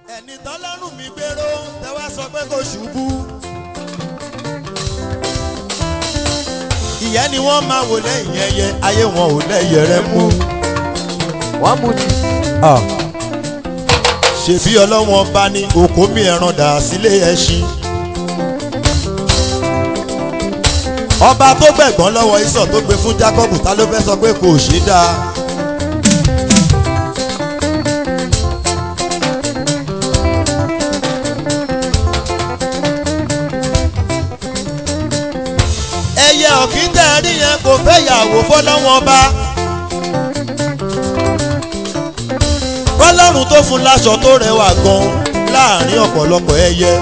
ẹni tọ́lọ́run mi gbèrò tẹ wá sọ pé kò ṣubú. ìyẹn ni wọ́n máa wò lẹ́yìn ẹyẹ ayé wọn ò lẹ́yẹ rẹ mú. wọ́n mú ti. ṣèbí ọlọ́wọ́n bá ní òkó mi ẹran dà sílé ẹṣin. ọba tó gbẹ̀gbọ́n lọ́wọ́ ìsọ̀ tó gbé fún Jákọ́bù ta ló fẹ́ sọ pé kò ṣe dáa. ẹyẹ ọ̀kín tẹ̀ rí yẹn kò fẹ́ yàwó fọlọ́wọ́n bá. fọlọ́run tó fún láṣọ tó rẹwà gan láàrin ọ̀pọ̀lọpọ̀ ẹyẹ.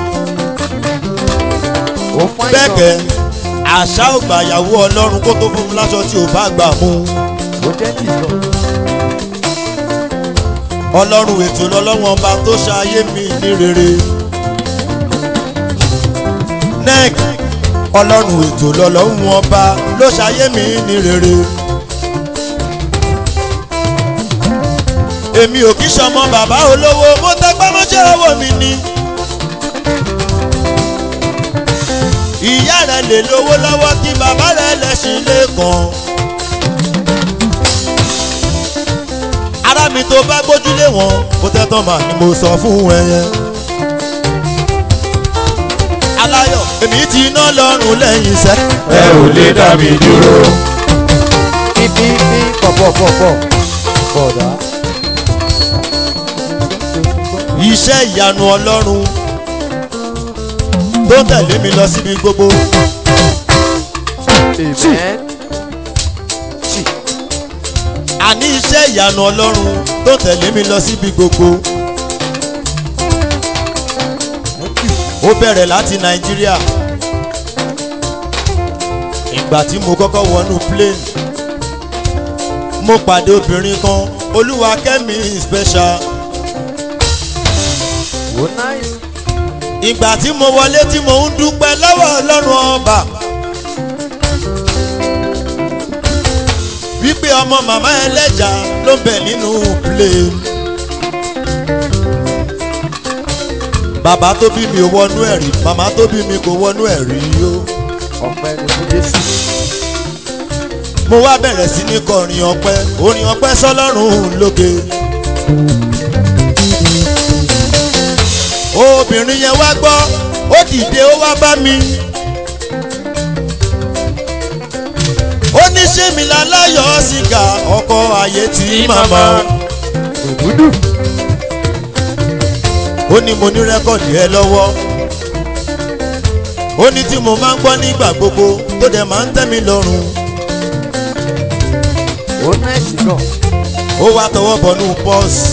ó fún àìsàn. bẹ́ẹ̀kẹ́ àṣà ò gbà yàwó ọlọ́run kó tó fún un láṣọ tí ò bá gbà mú. ó jẹ́ tìjọ. ọlọ́run ètò lọ́lọ́wọ́n ọba tó ṣayé mi ní rere. nec ọlọ́run ètò lọ́lọ́run ọba ló ṣayé mi ní rere. èmi ò kí sọmọ bàbá olówó mo tẹpẹ́ mọ́ṣẹ́ owó mi ni. ìyá rẹ̀ lè lówó lọ́wọ́ kí bàbá rẹ̀ lẹ́sìn lẹ́kàn. ara mi tó bá gbójúlé wọn ó tẹ́tàn mà ni mo sọ fún ẹ yẹn. aláyọ̀ èmi ti iná lọ́rùn lẹ́yìn iṣẹ́. ẹ ò lè dá mi dúró. bíbí bí pọ̀pọ̀pọ̀pọ̀ bọ̀dá. iṣẹ́ ìyanu ọlọ́run tó tẹ̀lé mi lọ síbi gbogbo. amen. Chi. àní iṣẹ́ ìyanu ọlọ́run tó tẹ̀lé mi lọ síbi gbogbo. ó bẹ̀rẹ̀ láti nàìjíríà. ìgbà tí mo kọ́kọ́ wọnú plane mo pàdé obìnrin kan olúwa kẹ́mi special. ó nice. ìgbà tí mo wọlé tí mo ń dúpẹ́ lọ́wọ́ ọlọ́run ọba. wípé ọmọ màmá ẹlẹ́jà ló ń bẹ̀ nínú plane. bàbá tó bí mi ò wọnú ẹ̀ rí màmá tó bí mi kò wọnú ẹ̀ rí o. ọpẹ́ ni fún jésù. mo wá bẹ̀rẹ̀ sí ní kọrin ọpẹ́ orin ọpẹ́ sọlọ́run lókè. obìnrin yẹn wá gbọ́ ó dìde ó wá bá mi. ó ní ṣé mi láláyọ̀ sìgá ọkọ ayé tí màmá. òdúdú. ó ní mo ní rẹ́kọ̀dì ẹ lọ́wọ́. ó ní tí mo máa ń gbọ́ nígbà gbogbo tó dẹ̀ máa ń tẹ́ mi lọ́rùn. ó nice gan. ó wá tọwọ́ bọnú pọ́ọ̀sì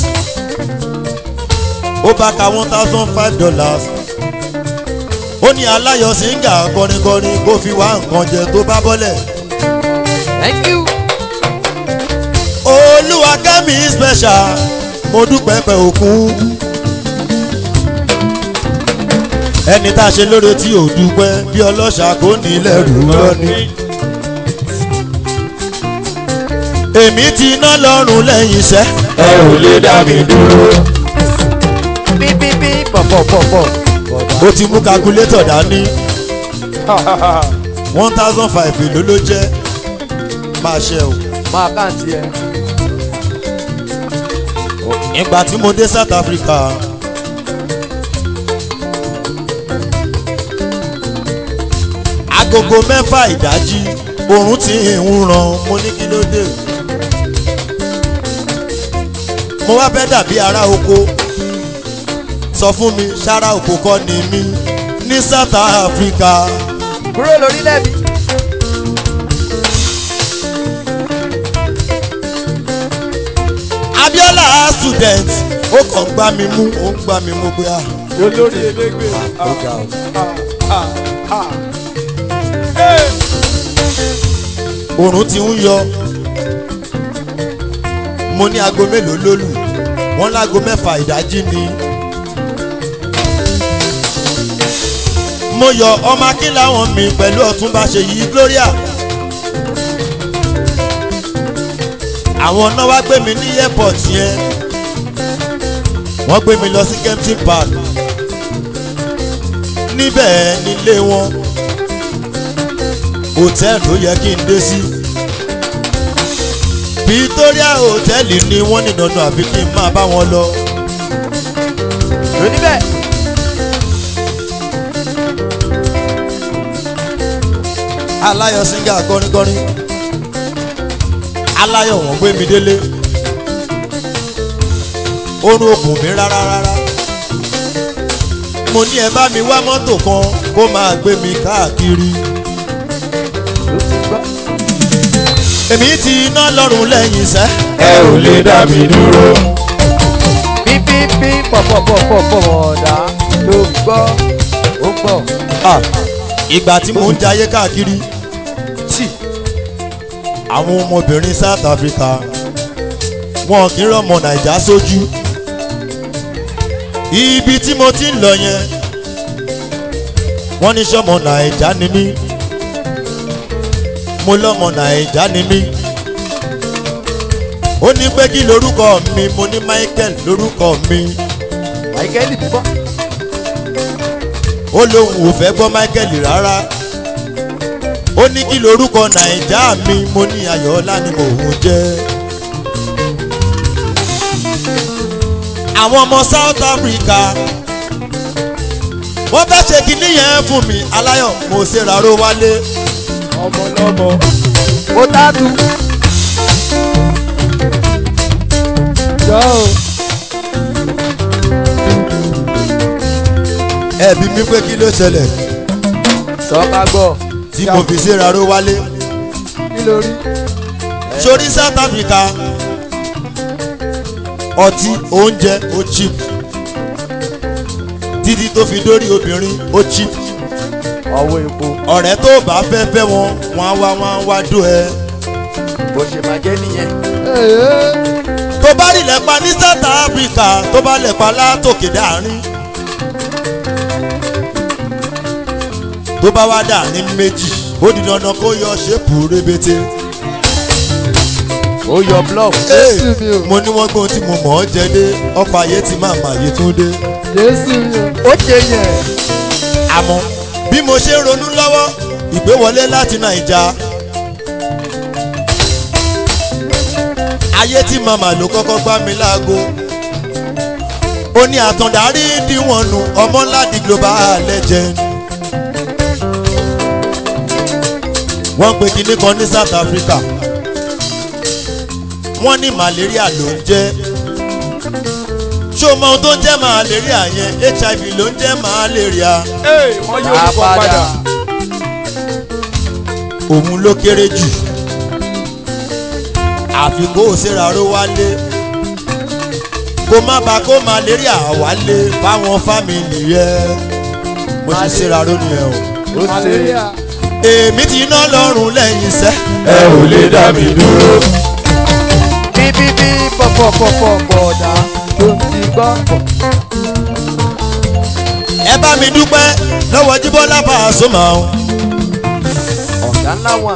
ó bá ka one thousand five dollars ó ní aláyọ̀ síngà kọrinkọrin kó fi wá nǹkan jẹ tó bá bọ́lẹ̀ thank you. olúwa kẹ́mi special mo dúpẹ́ pẹ́ òkun ẹni tá a ṣe lóore tí ò dúpẹ́ bí ọlọ́ṣà kò ní lẹ́rù lọ́ni. èmi ti ná lọ́rùn lẹ́yìn iṣẹ́. ẹ ò lè dá mi dúró. bíbí bí pọ̀pọ̀pọ̀pọ̀ bọ̀dá. ó ti mú calculator dání one thousand five èló ló jẹ́ máa ṣe o. máa káàntì ẹ. ìgbà tí mo dé South Africa agogo mẹ́fà ìdájí oòrùn ti ń ràn mo ní kí ló dé mo wá fẹ́ dàbí ará oko sọ fún mi sára oko kọ́ ni mí ní South Africa. kúrò lórílẹ̀ mi. Abiola student ó kàn ń gbá mi mú ó ń gbá mi mú pé ah olórí elégbè. ó ga o. oòrùn ti ń yọ mo ní aago mélòó lólù wọ́n láago mẹ́fà ìdájí ni. mo yọ ọmọ akínláwọn mi pẹ̀lú ọ̀túnba ṣèyí gloria. àwọn náà wá gbé mi ní airport yẹn wọ́n gbé mi lọ sí kempton park níbẹ̀ nílé wọn hòtẹ́ẹ̀lì ló yẹ kí n dé sí Victoria hòtẹ́ẹ̀lì ni wọ́n ní dandan àfi kí n máa bá wọn lọ lóní bẹ́ẹ̀. aláyọ̀ singa kọrinkọrin aláyọ̀ wọ́n gbé mi délé orun ògùn mi rárá rárá mo ní ẹ bá mi wá mọ́tò kan kó máa gbé mi káàkiri ló ti gbọ́. èmi ti iná lọ́rùn lẹ́yìn sẹ́ ẹ ò lè dá mi dúró. pípípí pọ̀pọ̀pọ̀pọ̀ ọ̀dà ló gbọ́ ó gbọ́. Ah, ìgbà tí mò ń jayé káàkiri tí àwọn ọmọbìnrin South Africa wọn kì í rọmọ Nàìjà sójú ibi tí mo ti ń lọ yẹn wọ́n ní sọ́mọ Nàìjà ni mí mo lọ́mọ Nàìjà ni mí ó ní pé kí lorúkọ mi mo ní Michael lorúkọ mi àìkẹ́lì bíbọ́. ó lóun ò fẹ́ gbọ́ Michael rárá ó ní kí lorúkọ nàìjà mi mo ní ayọ̀ọ́lá ni mò ń jẹ́. àwọn ọmọ South Africa wọ́n fẹ́ ṣe kinní yẹn fún mi aláyọ̀ mo ṣe ráró wálé ọmọ lọ́mọ. ó tátù. jọ o. ẹ̀bí mi pé kí ló ṣẹlẹ̀ sọ ká gbọ́. tí mo fi ṣe ráró wálé kí ló rí. sórí South Africa ọtí oúnjẹ ó cheap títí tó fi dórí obìnrin ó cheap ọwọ́ epo ọ̀rẹ́ tó bá fẹ́ fẹ́ wọn wọn á wá wọn á wá dó ẹ. bó ṣe máa jẹ́ nìyẹn. tó bá rí lẹ́pa ní South Africa tó bá lẹ́pa látòkè dáàrin. tó bá wá dáàrin méjì ó di dandan kó yọ ṣépù rébété. ó yọ block. Hey, mo ní wọ́n gbóhun tí mo mọ̀ ọ́ jẹ dé ọkọ̀ ayé ti máa mà yé tún dé. ó ṣe yẹn. àmọ́ bí mo ṣe ń ronú lọ́wọ́ ìgbéwọlé láti nàìjà ayé tí màmá ló kọ́kọ́ gbá mi láago ó ní àtàndárí díwọ̀n nù ọmọ ńlá di global legend wọ́n pe kinní kan ní South Africa wọ́n ní malaria ló ń jẹ́ ṣó mọ ohun tó ń jẹ́ malaria yẹn HIV ló ń jẹ́ malaria Ee, wọ́n yóò á kọ́ padà. padà. òun ló kéré jù àfi kó o ṣe ráró wálé kó má ba kó malaria wálé fáwọn fámìlì rẹ mo ṣe ṣe ráró nìyẹn o ó ṣe èmi ti ná lọ́rùn lẹ́yìn iṣẹ́ ẹ ò lè dá mi dúró. bíbíbí pọ̀pọ̀pọ̀pọ̀ ọ̀dà ló ti gbọ́. ẹ bá mi dúpẹ́ lọ́wọ́ Jíbọ́lá Pasuma o ọ̀gá ńlá wà.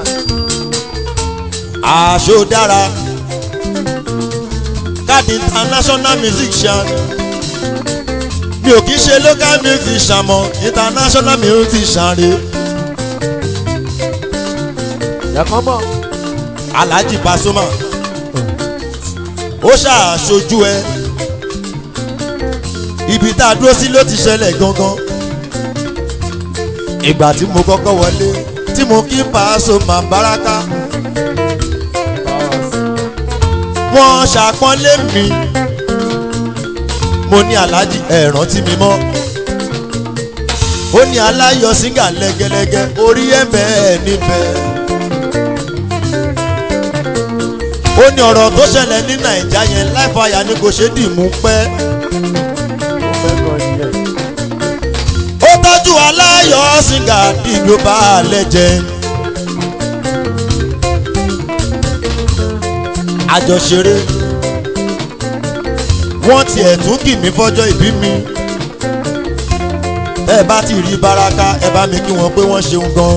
àṣọ dára káàdì international musician mi ò kí ṣe local musician mọ́ international musician rèé. yàkọ́ mọ̀. alhaji pasoma ó ṣàṣojú ẹ ibi tá a dúró sí ló ti ṣẹlẹ̀ gangan ìgbà tí mo kọ́kọ́ wọlé tí mo kí pasoma baraka wọ́n ṣàpọ́nlé mi mo ní alhaji ẹ rántí mi mọ́ ó ní aláyọ̀ síngà lẹ́gẹ́lẹ́gẹ́ orí ẹ̀ bẹ́ẹ̀ níbẹ̀. ó ní ọ̀rọ̀ tó ṣẹlẹ̀ ní nàìjà yẹn láìfàyà ni kò ṣe dì mú pẹ́. ó fẹ́ gan nìyẹn. ó tọ́jú aláyọ̀ sìngà di global legend. àjọṣeré wọ́n tiẹ̀ tún kì mí fọ́jọ́ ìbí mi. ẹ bá ti rí baraka ẹ bá mi kí wọn pé wọ́n ṣeun gan.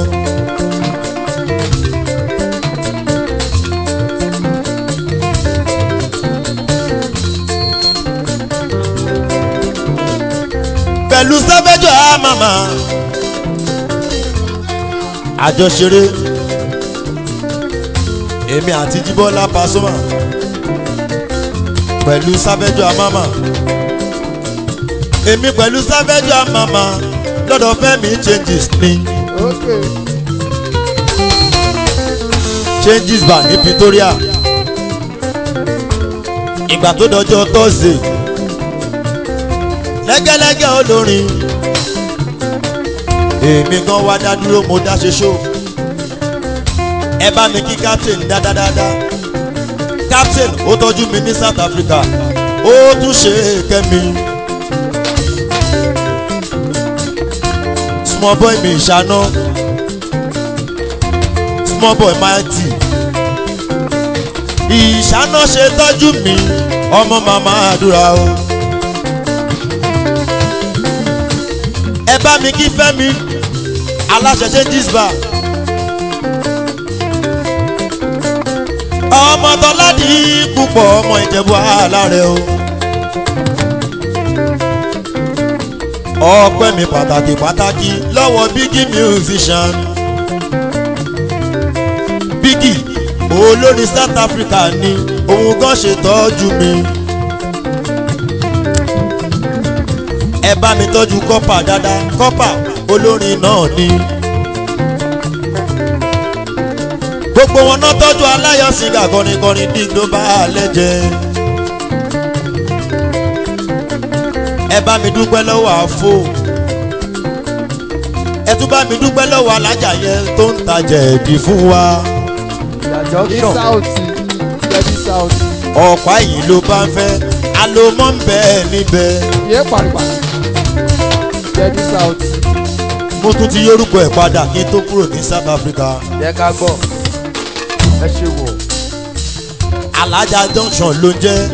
pẹ̀lú sẹ́fẹ́jọ́ àmàmà àjọṣeré èmi àti jíbọ́lá pasoma pẹ̀lú sáfẹ́jọ́ àmàmà èmi pẹ̀lú sáfẹ́jọ́ àmàmà lọ́dọ̀ fẹ́mi changes ni Okay. changes bar ní Pretoria ìgbà tó dọjọ́ Thursday lẹ́gẹ́lẹ́gẹ́ olórin èmi gan wá dá dúró mo dá ṣe ṣó ẹ bá mi kí captain dáadáa captain ó tọ́jú mi ní South Africa ó tún ṣe kẹ́mi small boy mi ìṣáná small boy mighty ìṣáná ṣe tọ́jú mi ọmọ màmá àdúrà o. ẹ bá mi kí fẹ́mi aláṣẹ changes bar. ọmọ tọ́ládì púpọ̀ ọmọ ìjẹ̀bú aláàrẹ o. ọpẹ́ mi pàtàkì pàtàkì lọ́wọ́ bígí musician. bígí olórin South Africa ni òun gan ṣètọ́jú mi. ẹ bá mi tọ́jú kọ́pà dáadáa kọ́pà olórin náà ni. gbogbo wọn náà tọ́jú aláyọ̀sìngà kọrinkọrin díg ló bá a lẹ́jẹ̀. ẹ bá mi dúpẹ́ lọ́wọ́ àfo ẹ tún bá mi dúpẹ́ lọ́wọ́ alájà yẹn tó ń tajà ẹ̀bí fún wa. Ní junction South. Jẹ́bi South. ọ̀pá yìí ló bá ń fẹ́ alomọ́ ń bẹ́ẹ̀ níbẹ̀. Yé paripa. Jẹ́bi South. mo tún ti yórúkọ ẹ̀ padà kí n tó kúrò ní South Africa. jẹ́ ká gbọ́ ẹ ṣe wò alájà junction ló ń jẹ́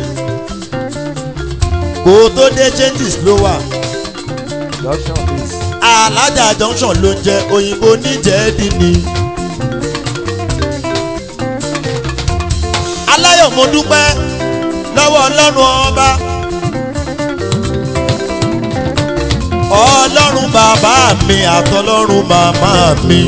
kó o tó dé changes ló wà junction please. alájà junction ló ń jẹ́ òyìnbó níjẹ̀ẹ́dì ni. aláyọ̀ mo dúpẹ́ lọ́wọ́ ọlọ́run ọba ọlọ́run bàbá mi àtọlọ́run màmá mi.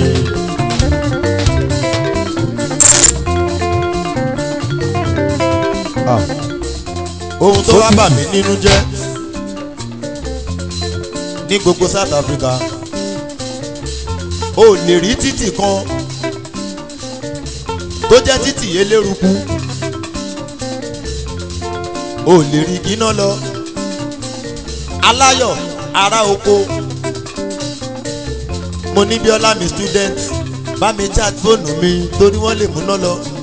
Ah. ohun tó wá bà mí nínú jẹ́ ní gbogbo South Africa o lè rí títì kan tó jẹ́ títì eléruku o lè rí kíná lọ aláyọ̀ ará oko mo ní bíọ́lá mi student bá mi chat fóònù mi torí wọ́n lè múná lọ mo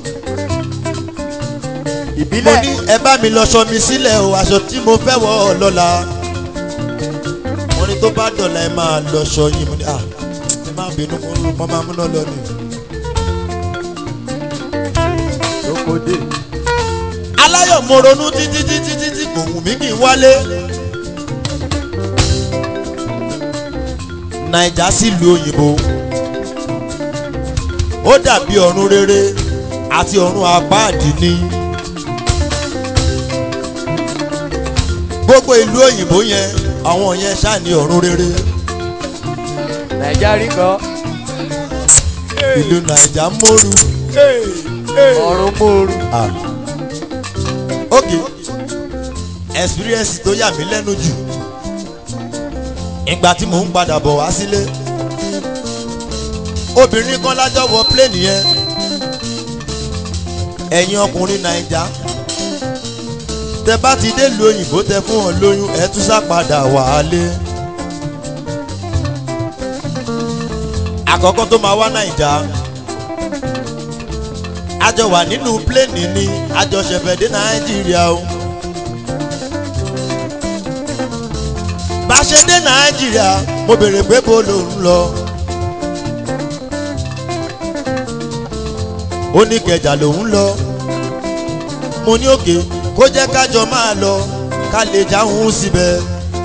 ìbílẹ̀ ní ẹ bá mi lọ sọ mi sílẹ̀ o aṣọ tí mo fẹ́ wọ̀ ọ́ lọ́la wọ́n ní tó bá dọ̀la ẹ máa lọ sọ yín mo ní à ẹ má bínú mo rú mo máa múná lọ ni. lókòdè aláyọ̀ mo ronú títí títí títí kò wù mí kí n wálé. naija sílùú òyìnbó ó dàbí ọ̀run rere àti ọ̀run apáàdì ni. gbogbo ìlú òyìnbó yẹn àwọn yẹn ṣáà ní ọ̀run rere nàìjíríà rí kan ìlú naija móru. ọ̀run mòoru Ah. ok experience tó yà mí lẹ́nu jù ìgbà tí mò ń padà bọ̀ wá sílé obìnrin kan lájọ wọ plane yẹn ẹ̀yin ọkùnrin naija tẹ bá ti dé lu òyìnbó tẹ fún wọn lóyún ẹ tún sá padà wálé àkọ́kọ́ tó máa wá naija àjọ wà nínú pléènì ni àjọ ṣẹ̀fẹ̀ dé nàìjíríà o. bá a ṣe dé nàìjíríà mo béèrè pé bó ló ń lọ. ó ní kẹjà lòún lọ. mo ní òkè kó jẹ́ kájọ máa lọ ká lè jáhùn síbẹ̀.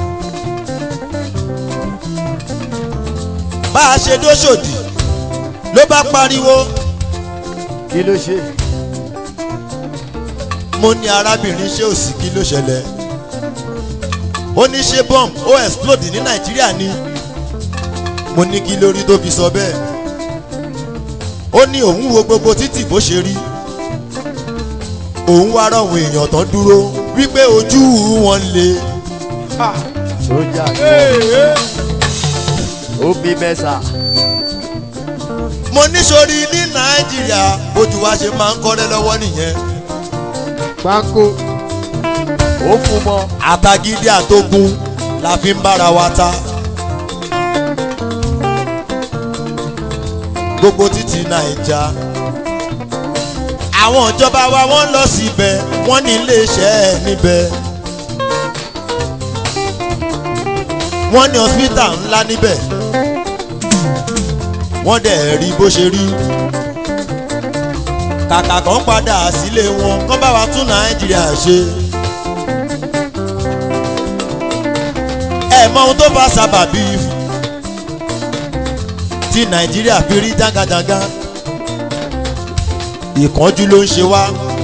bá a ṣe dóṣòdì ló bá pariwo kí ló ṣe mo ní arábìnrin ṣé òsì kí ló ṣẹlẹ̀ ó ní ṣé bomb ó explode ní nàìjíríà ni mo ní kí lórí tó fi sọ bẹ́ẹ̀ ó ní òun wo gbogbo títì bó ṣe rí òun wá rọ̀hún èèyàn tán dúró wípé ojú wọn le sójà ó bí mẹ́sà mo ní sórí ní nàìjíríà bójú wa ṣe máa ń kọ́rẹ́ lọ́wọ́ nìyẹn Pákó. ó fún mọ́ àtàgídí àtógun la fi ń bára wa ta. gbogbo títí nàìjà àwọn ìjọba wa wọ́n lọ síbẹ̀ wọ́n ní iléeṣẹ́ níbẹ̀ wọ́n ní hospital ńlá níbẹ̀ wọ́n dẹ̀ rí bó ṣe rí kàkà kan padà sílé wọn kán bá wa tún nàìjíríà ṣe. ẹ mọ ohun tó bá sábàbí tí nàìjíríà fi rí jágajàga ìkánjú ló ń ṣe wá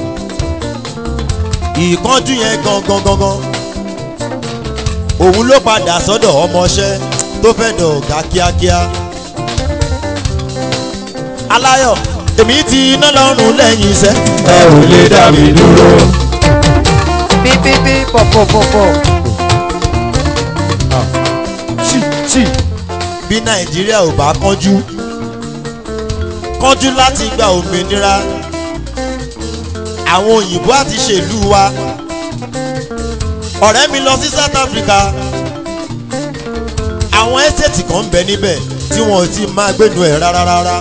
ìkánjú yẹn gangan gangan òun ló padà sọ́dọ̀ ọmọọṣẹ́ tó fẹ́ dọ̀ ọ̀gá kíákíá aláyọ̀ èmi ti iná lọ́rùn lẹ́yìn iṣẹ́ ẹ ò lè dá mi dúró. Bíbíbí pọ̀pọ̀pọ̀pọ̀. tí tí bí nàìjíríà ò bá kánjú kánjú láti gba òmìnira àwọn òyìnbó àti ṣèlú wa ọ̀rẹ́ mi lọ sí south africa àwọn ẹ́sẹ̀tì kan ń bẹ níbẹ̀ tí wọn ò ti máa gbénu ẹ̀ rárá rárá.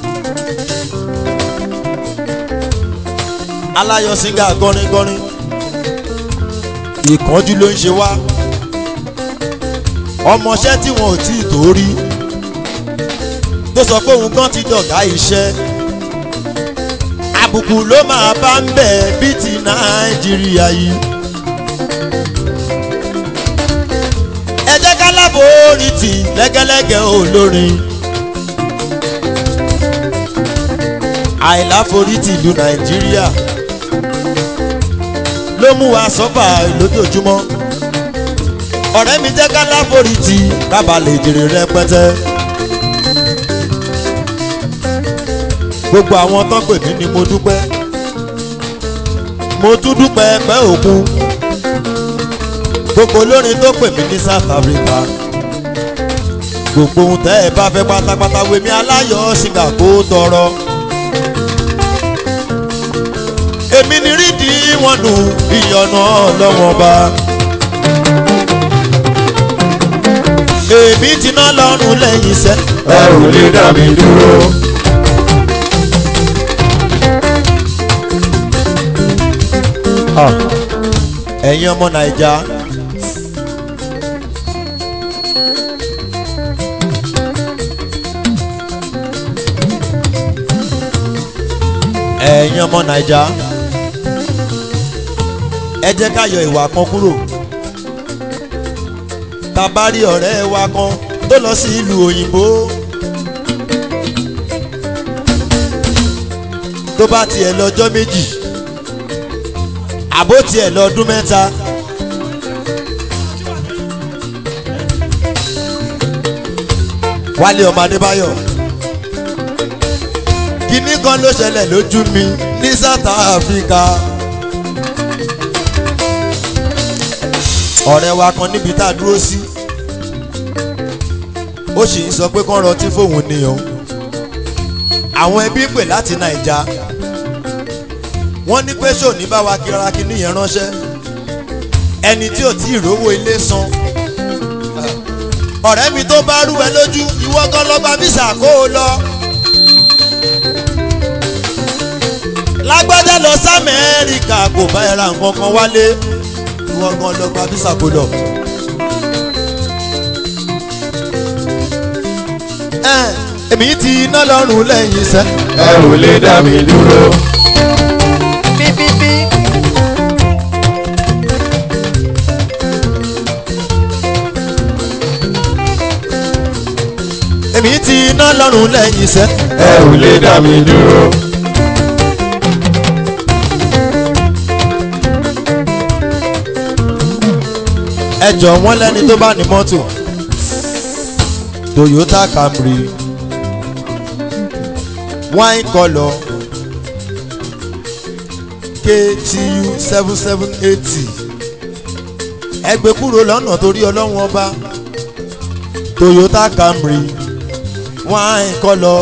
aláyọ̀ singa gọ́rin-gọ́rin ìkánjú ló ń ṣe wá ọmọọṣẹ́ tí wọn ò tí ì tó rí tó sọ pé òun gan ti dọ̀gá iṣẹ́ àbùkù ló máa bá ń bẹ̀ bí ti nàìjíríà yìí. ẹ jẹ́ ká láforítì lẹ́gẹ́lẹ́gẹ́ olórin àìláforítì ìlú nàìjíríà ló mú wa sọ́fà lójoojúmọ́ ọ̀rẹ́ mi jẹ́ ká láforítì kábà lè jèrè rẹpẹtẹ. gbogbo àwọn tó pè mí ni mo dúpẹ́ mo tún dúpẹ́ pẹ́ òkun gbogbo olórin tó pè mí ní south africa gbogbo ohun tẹ́ ẹ bá fẹ́ pátápátá wèmí aláyọ̀ ṣìgá kó tọrọ. èmi ni rídìí wọn nù ìyọ̀nà ọlọ́wọ́n bá. èmi ti ná lọ́rùn lẹ́yìn iṣẹ́. ẹ ò lè dá mi dúró. ẹ̀yin ọmọ naija. ẹ̀yin ọmọ naija. ẹ jẹ́ ká yọ ìwà kan kúrò. tá a bá rí ọ̀rẹ́ wa kan tó lọ sí ìlú òyìnbó. tó bá tiẹ̀ lọ́jọ́ méjì àbó tiẹ̀ lọ́dún mẹ́ta. wálé ọmọ adébáyọ̀ kíní kan ló ṣẹlẹ̀ lójú mi ní south africa. ọ̀rẹ́ wa kan níbi tá a dúró sí ó sì ń sọ pé kán rọtí fóun ni o àwọn ẹbí pè láti nàìjà wọ́n ní pé ṣòní bá wa kíra kíní yẹn ránṣẹ́ ẹni tí ò tí ì rówó ilé san ọ̀rẹ́ mi tó bá rú ẹ lójú ìwọ gan lọ gba visa kó o lọ. lágbájá lọ sí amẹ́ríkà kò bá ẹ ra nǹkan kan wálé ìwọ gan lọ gba visa kó lọ. ẹ èmi ti iná lọ́rùn lẹ́yìn iṣẹ́. ẹ ò lè dá mi dúró. Bíbíbí. èmi ti iná lọ́rùn lẹ́yìn iṣẹ́. ẹ ò lè dá mi dúró. ẹ ẹjọ wọn lẹni tó bá ní mọ́tò toyota camry wine colour ktu seven seven eighty ẹgbẹ́ kúrò lọ́nà torí ọlọ́run ọba toyota camry wine colour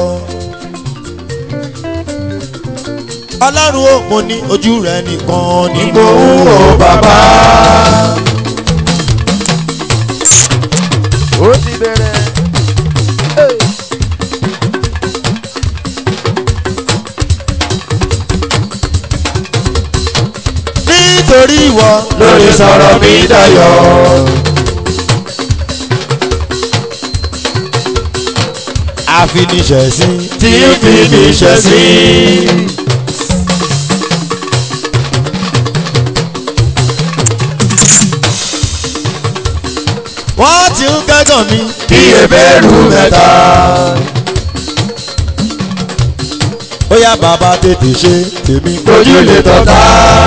ọlọ́run ó mo ní ojú rẹ nìkan ní mo ń wo bàbá. ó ti bẹ̀rẹ̀. nítorí ìwọ lórí sọ̀rọ̀ mi dayọ̀. àfiníṣẹ̀sí tí ń fi mi ṣẹ̀ sí. wọ́n ti ń kẹ́gàn mi bí ebéèrú mẹ́ta. ó yá bàbá tètè ṣe tèmi ojú lè tọ́ta.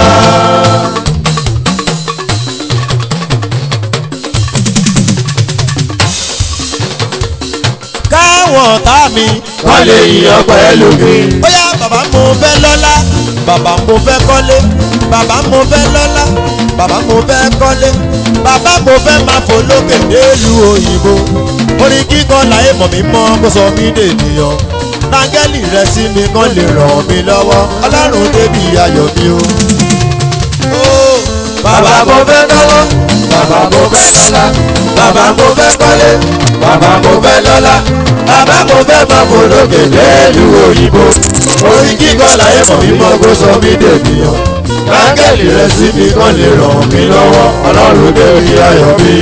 káwọn ọ̀tá mi wọ́n lè yíyan pẹ̀lú mi. ó yá bàbá mo fẹ́ lọ́lá bàbá mo fẹ́ kọ́lé bàbá mo fẹ́ lọ́lá bàbá mo fẹ́ kọ́lé bàbá mo fẹ́ máa fò lókè délùú òyìnbó orin kíkọ láyé mọ̀ mí mọ́ kó sọ mí dènìyàn nángẹ́lì rẹ sí mi kán lè ràn mí lọ́wọ́ ọlọ́run débi ayọ̀ mi o. Ó, bàbá mo fẹ́ lọ́wọ́ bàbá mo fẹ́ lọ́lá bàbá mo fẹ́ kọ́lé bàbá mo fẹ́ lọ́lá bàbá mo fẹ́ máa fò lókè lẹ́lú òyìnbó orin kíkọ láyé mọ̀ mímọ́ kó sọ mí dènìyàn áńgẹ́lì rẹ sí mi kàn lè ràn mí lọ́wọ́ ọlọ́run débi ayọ̀ mi.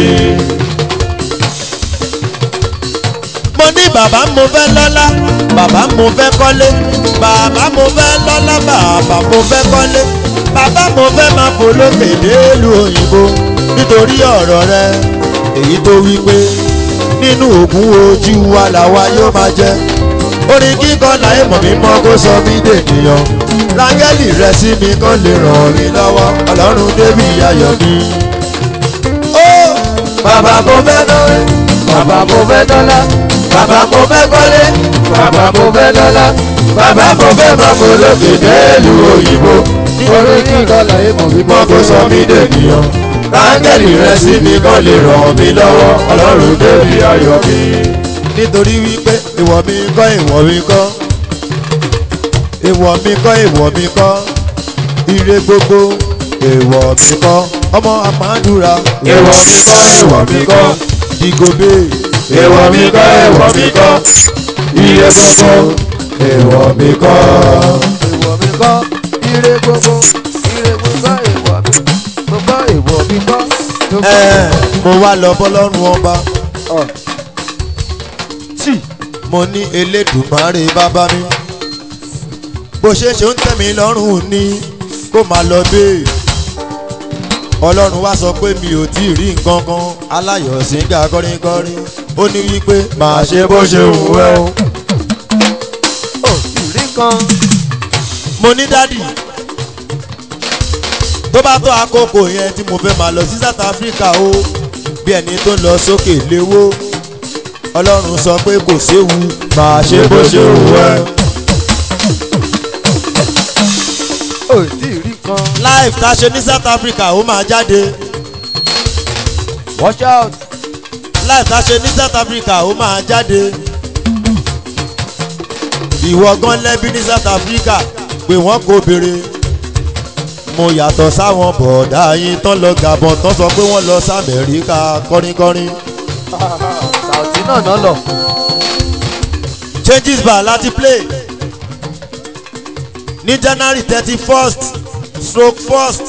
mo ní bàbá mo fẹ́ lọ́lá bàbá mo fẹ́ kọ́lé bàbá mo fẹ́ lọ́lá bàbá mo fẹ́ kọ́lé bàbá mo fẹ́ máa fò lókè délùú òyìnbó nítorí ọ̀rọ̀ rẹ èyí tó wí pé nínú ògùn ojú wa làwa yóò máa jẹ orin kíkọ láyé mọ̀ mí mọ́ kó sọ mí dènìyàn rángẹ́lì rẹ sí mi kán lè ràn mí lọ́wọ́ ọlọ́run débi ayọ̀ mi. ó bàbá mo fẹ́ lọ́wọ́ bàbá mo fẹ́ lọ́lá bàbá mo fẹ́ kọ́lé bàbá mo fẹ́ lọ́lá bàbá mo fẹ́ máa fò lókè délùú òyìnbó orin kíkọ láyé mọ̀ mímọ́ kó sọ mí dènìyàn áńgẹ́lì rẹ sí mi kàn lè ràn mí lọ́wọ́ ọlọ́run débi ayọ̀ mi. nítorí wípé ìwọ mi kọ́ ìwọ mi kọ́ ìwọ mi kọ́ ìwọ mi kọ́ ire gbogbo ìwọ mi kọ́ ọmọ àmàdúrà ìwọ mi kọ́ ìwọ mi kọ́ dìgòbè ìwọ mi kọ́ ìwọ mi kọ́ iye gbogbo ìwọ mi kọ́. ìwọ mi kọ́ ire gbogbo ire gbogbo ìwọ mi gbogbo ìwọ mi kọ́. ẹ mo wá lọ bọ́lọ́run ọba tí mo ní elédùmarè bàbá mi bó ṣe ṣe ń tẹ̀ mí lọ́rùn ni kó máa lọ bẹ́ẹ̀ ọlọ́run wá sọ pé mi ò tí ì rí nǹkan kan aláyọ̀ síngà kọrinkọrin ó ní wípé màá ṣe bó ṣe wù ẹ́ o. ò ìrí kan mo ní dádì tó bá tó àkókò yẹn tí mo fẹ́ máa lọ sí south africa o bí ẹni tó ń lọ sókè léwó ọlọ́run sọ pé kò séwu máa ṣe bó ṣe wù ẹ́. ò tí ìrí kan live tá a ṣe ní south africa ó máa jáde watch out live tá a ṣe ní south africa ó máa jáde ìwọ gan lẹ́bí ní south africa pé wọ́n kò béèrè mo yàtọ̀ sáwọn bọ̀ọ̀dá yín tán lọ gàbọ̀n tán sọ pé wọ́n lọ sí amẹ́ríkà kọ́rínkọ́rín sàùtì náà náà lọ changes bar láti play ní january thirty first stroke first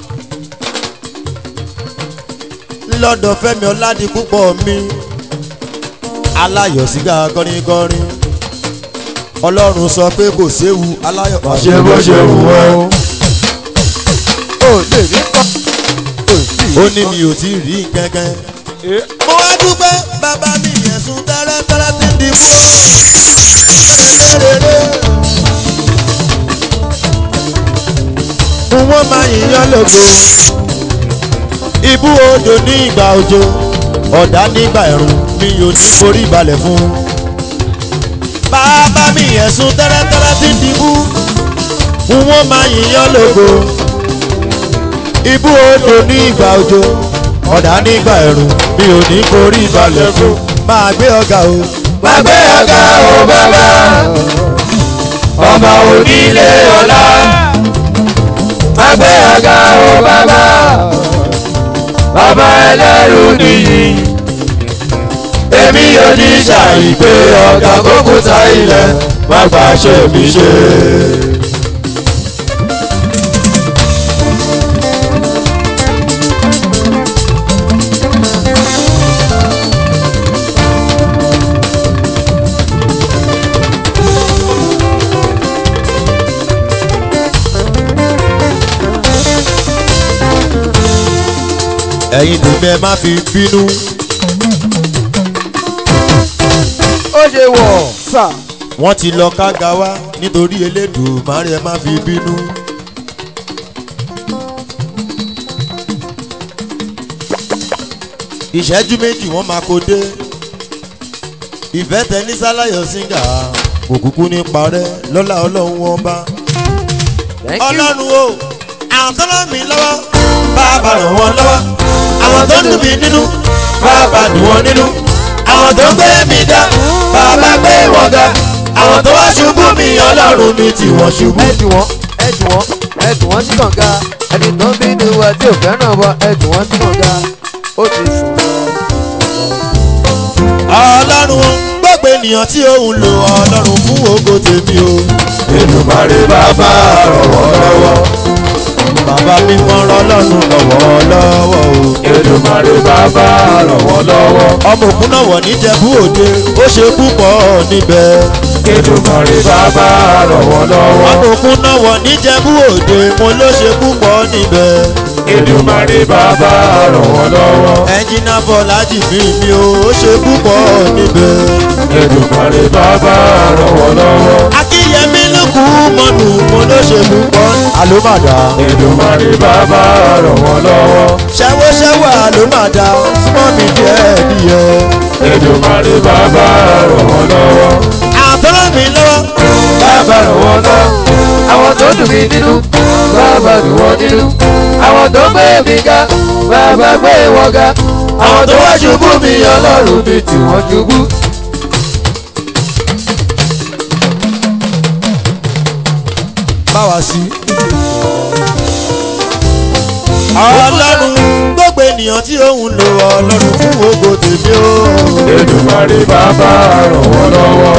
lọ́dọ̀ fẹ́mi ọ̀làdìpúpọ̀ mi aláyọ̀ sígá kọ́rínkọ́rín ọlọ́run sọ pé kò séwu aláyọ̀ máa ṣe bó ṣe wù ẹ́ o. ò lè rí kan ò tí ó ìrí ní mi ò tí ì rí kankan. mo wá dúpẹ́ bàbá mi ẹ̀sùn tẹ́rẹ́tẹ́rẹ́ ti dìbò. wọ́n máa yíyan lógo. ibú odò ní ìgbà òjò ọ̀dà nígbà ẹ̀rùn mi ò ní forí balẹ̀ fún. bàbá mi ẹ̀sùn tẹ́rẹ́tẹ́rẹ́ ti dìbú n ó máa yìnyán lógo ibú odò ní ìgbà òjò ọ̀dà nígbà ẹ̀rùn mi ò ní forí balẹ̀ fún. máa gbé ọ̀gá o. Gbàgbé ọ̀gá o bàbá, ọmọ onílé ọlá. Gbàgbé ọ̀gá o bàbá, bàbá ẹlẹ́rù nìyí. Èmi yóò ní ṣàìpé ọ̀gá kókúta ilẹ̀, má gbà ṣe mi ṣe. ẹ̀yin tèmi ẹ má fi bínú. ó ṣe wọ̀ sà. wọ́n ti lọ kága wá nítorí Elédùmarè ẹ má fi bínú. ìṣẹ́jú méjì wọ́n máa kó dé ìfẹ́ tẹ ní sálàyọ̀ síngà kò kúkú ní parẹ́ lọ́lá ọlọ́run wọn bá. thank you. ọlọ́run o àwọn tó ràn mí lọ́wọ́ bàbá ràn wọ́n lọ́wọ́ àwọn tó ń dùn mí nínú bàbá dùn wọ́n nínú àwọn tó ń gbé mi dá bàbá gbé wọn ga àwọn tó wá ṣubú mi ọlọ́run mi tí wọ́n ṣubú. ẹ jù wọ́n ẹ jù wọ́n ẹ jù wọ́n sí kànga ẹni tó ń bínú wa tí ò fẹ́ràn wa ẹ jù wọ́n sí kànga ó ti sùn lọ. ọlọ́run o gbogbo ènìyàn tí òun lò ọlọ́run fún ògo tèmi o. Èdùmàrè bàbá ràn wọ́n lọ́wọ́. bàbá mi mọ ọlọ́run lọ́wọ́ lọ́wọ́ o. Èdùmàrè bàbá ràn wọ́n lọ́wọ́. ọmọ òkun náà wọ̀ níjẹ̀bú òde ó ṣe púpọ̀ níbẹ̀. Èdùmàrè bàbá ràn wọ́n lọ́wọ́. ọmọ òkun náà wọ̀ níjẹ̀bú òde mo ló ṣe púpọ̀ níbẹ̀. Èdùmàrè bàbá ràn wọ́n lọ́wọ́. ẹnjìnà bọ́lájì mi mi o ó ṣe púpọ̀ níbẹ̀. Èdùmàrè bàbá ràn wọ́n lọ́wọ́. akínyẹmí lókù mọ́nù mo ló ṣe púpọ̀. àlómàdà. Èdùmàrè bàbá ràn wọ́n lọ́wọ́. ṣẹ́wọ́ṣẹ́wọ́ àlómàdà súnmọ́ mi díẹ̀ díẹ̀. Èdùmàrè bàbá ràn wọ́n lọ́wọ́. àtọ́rọ̀ mi lọ́wọ́. bàbá ràn wọ́n lọ àwọn tó dùn mí nínú bàbá dùn wọ́n nínú àwọn tó gbé mi ga bàbá gbé wọn ga àwọn tó wá ṣubú mi ọlọ́run mi tí wọ́n ṣubú. báwa sí. ọlọ́run gbogbo ènìyàn tí òun lò ọlọ́run fún ògo tèmi o. Èdùmàrè bàbá ràn wọ́n lọ́wọ́.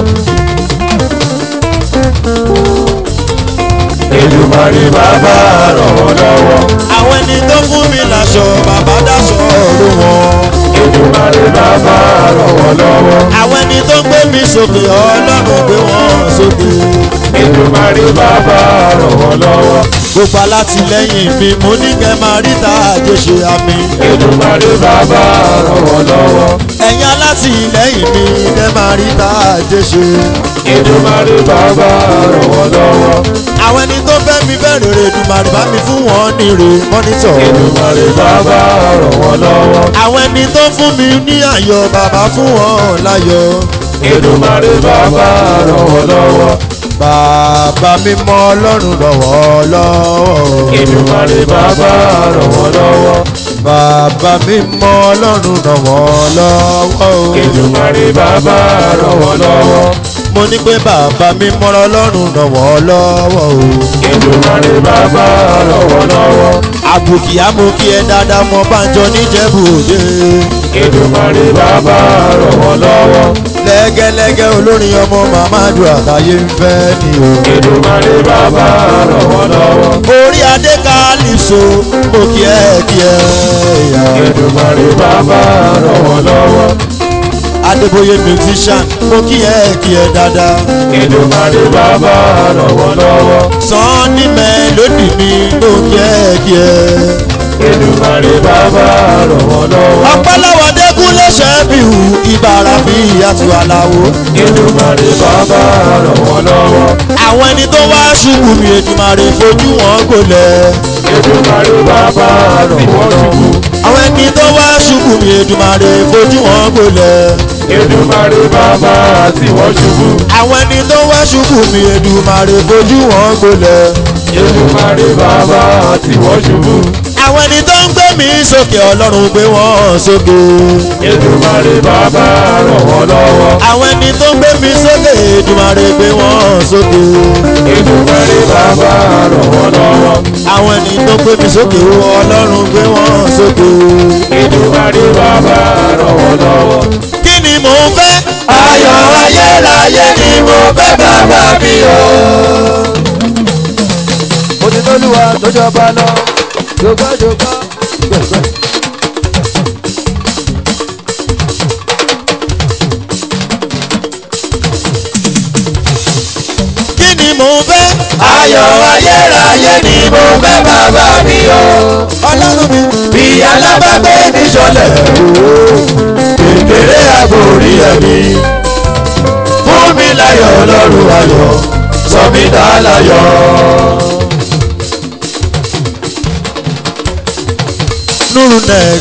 Èdùmàrè bàbá ràn wọ́n lọ́wọ́. àwọn ẹni tó fún mi láṣọ bàbá dáṣọ ọ̀rọ̀ wọn. Èdùmàrè bàbá ràn wọ́n lọ́wọ́. àwọn ẹni tó gbé mi sókè ọlọ́run gbé wọn sókè. Èdùmàrè bàbá ràn wọ́n lọ́wọ́. gbogbo alátìlẹyìn mi mo ní kẹ́ máa rí ta àjò ṣe àmì. Èdùmàrè bàbá ràn wọ́n lọ́wọ́. ẹ̀yin alátìlẹyìn mi kẹ́ máa rí ta àjò ṣe. Èdùmàrè bàbá ràn wọ́n lọ́wọ́. àwọn ẹni tó fẹ́ mi fẹ́ rèrè dùmàrè bá mi fún wọn ní rè mọ́nítọ̀. Èdùmàrè bàbá ràn wọ́n lọ́wọ́. àwọn ẹni tó fún mi ní ayọ̀ bàbá fún wọn láyọ̀. Èdùmàrè bàbá ràn wọ́n lọ́wọ́. bàbá mi mọ ọlọ́run lọ́wọ́ lọ́wọ́. Èdùmàrè bàbá ràn wọ́n lọ́wọ́. bàbá mi mọ ọlọ́run lọ́wọ́ lọ́wọ́. Èdùmàrè bàbá ràn wọ́n lọ́wọ́. mo ní pé bàbá mi mọ ọlọ́run lọ́wọ́ lọ́wọ́. Èdùmàrè bàbá ràn wọ́n lọ́wọ́. àbùkì àmùkì ẹ dáadáa mọ bánjọ níjẹ̀bú òde. Èdùmàrè bàbá ràn wọ́n lọ́wọ́. lẹ́gẹ́lẹ́gẹ́ olórin ọmọ mamadu àtàyè ń fẹ́ ni o. Èdùmàrè bàbá ràn wọ́n lọ́wọ́. orí adé kálíso mo kí ẹ kí ẹ yá. Èdùmàrè bàbá ràn wọ́n lọ́wọ́. adébóyè musician mo kí ẹ kí ẹ dáadáa. Èdùmàrè bàbá ràn wọ́n lọ́wọ́. sanni mélòdì mi mo kí ẹ kí ẹ. Èdùmàrè bàbá ràn wọ́n lọ́wọ́. ọpẹ́lọ́wọ́ dẹ́kun lẹ́sẹ̀ bí hu ìbára bí àtú aláwo. Èdùmàrè bàbá ràn wọ́n lọ́wọ́. àwọn ẹni tó wá ṣubú mi Èdùmàrè fojú wọn gbolẹ̀. Èdùmàrè bàbá ràn wọ́n lọ́wọ́. àwọn ẹni tó wá ṣubú mi Èdùmàrè fojú wọn gbolẹ̀. Èdùmàrè bàbá tí wọ́n ṣubú. àwọn ẹni tó wá ṣubú mi Èdùmàrè fojú wọn gbolẹ̀. Èdùmàrè bàbá tí wọ́n ṣubú. àwọn ẹni tó ń gbé mi sókè ọlọ́run gbé wọn sókè. Èdùmàrè bàbá ràn wọ́n lọ́wọ́. àwọn ẹni tó ń gbé mi sókè Èdùmàrè gbé wọn sókè. Èdùmàrè bàbá ràn wọ́n lọ́wọ́. àwọn ẹni tó ń gbé mi sókè ọlọ́run gbé wọn sókè. Èdùmàrè bàbá ràn wọ́n lọ́wọ́. kí ni mò ń fẹ́. Ayọ̀ ayérayé ni mo fẹ́ bàbá mi o. mo ti tọ́lúwa tó jọba lọ jọgbọ́ jọgbọ́ gbẹ̀gbẹ̀. kí ni mò ń fẹ́. Ayọ̀ ayérayé ni mo fẹ́ bàbá mi o. ọlọ́run mi. Bí alábàgbé ní sọlẹ̀ o. Kékeré àbórí ẹ̀mí. Fún mi láyọ̀ ọlọ́run ayọ̀. Sọ mi dá láyọ̀. nuru neck.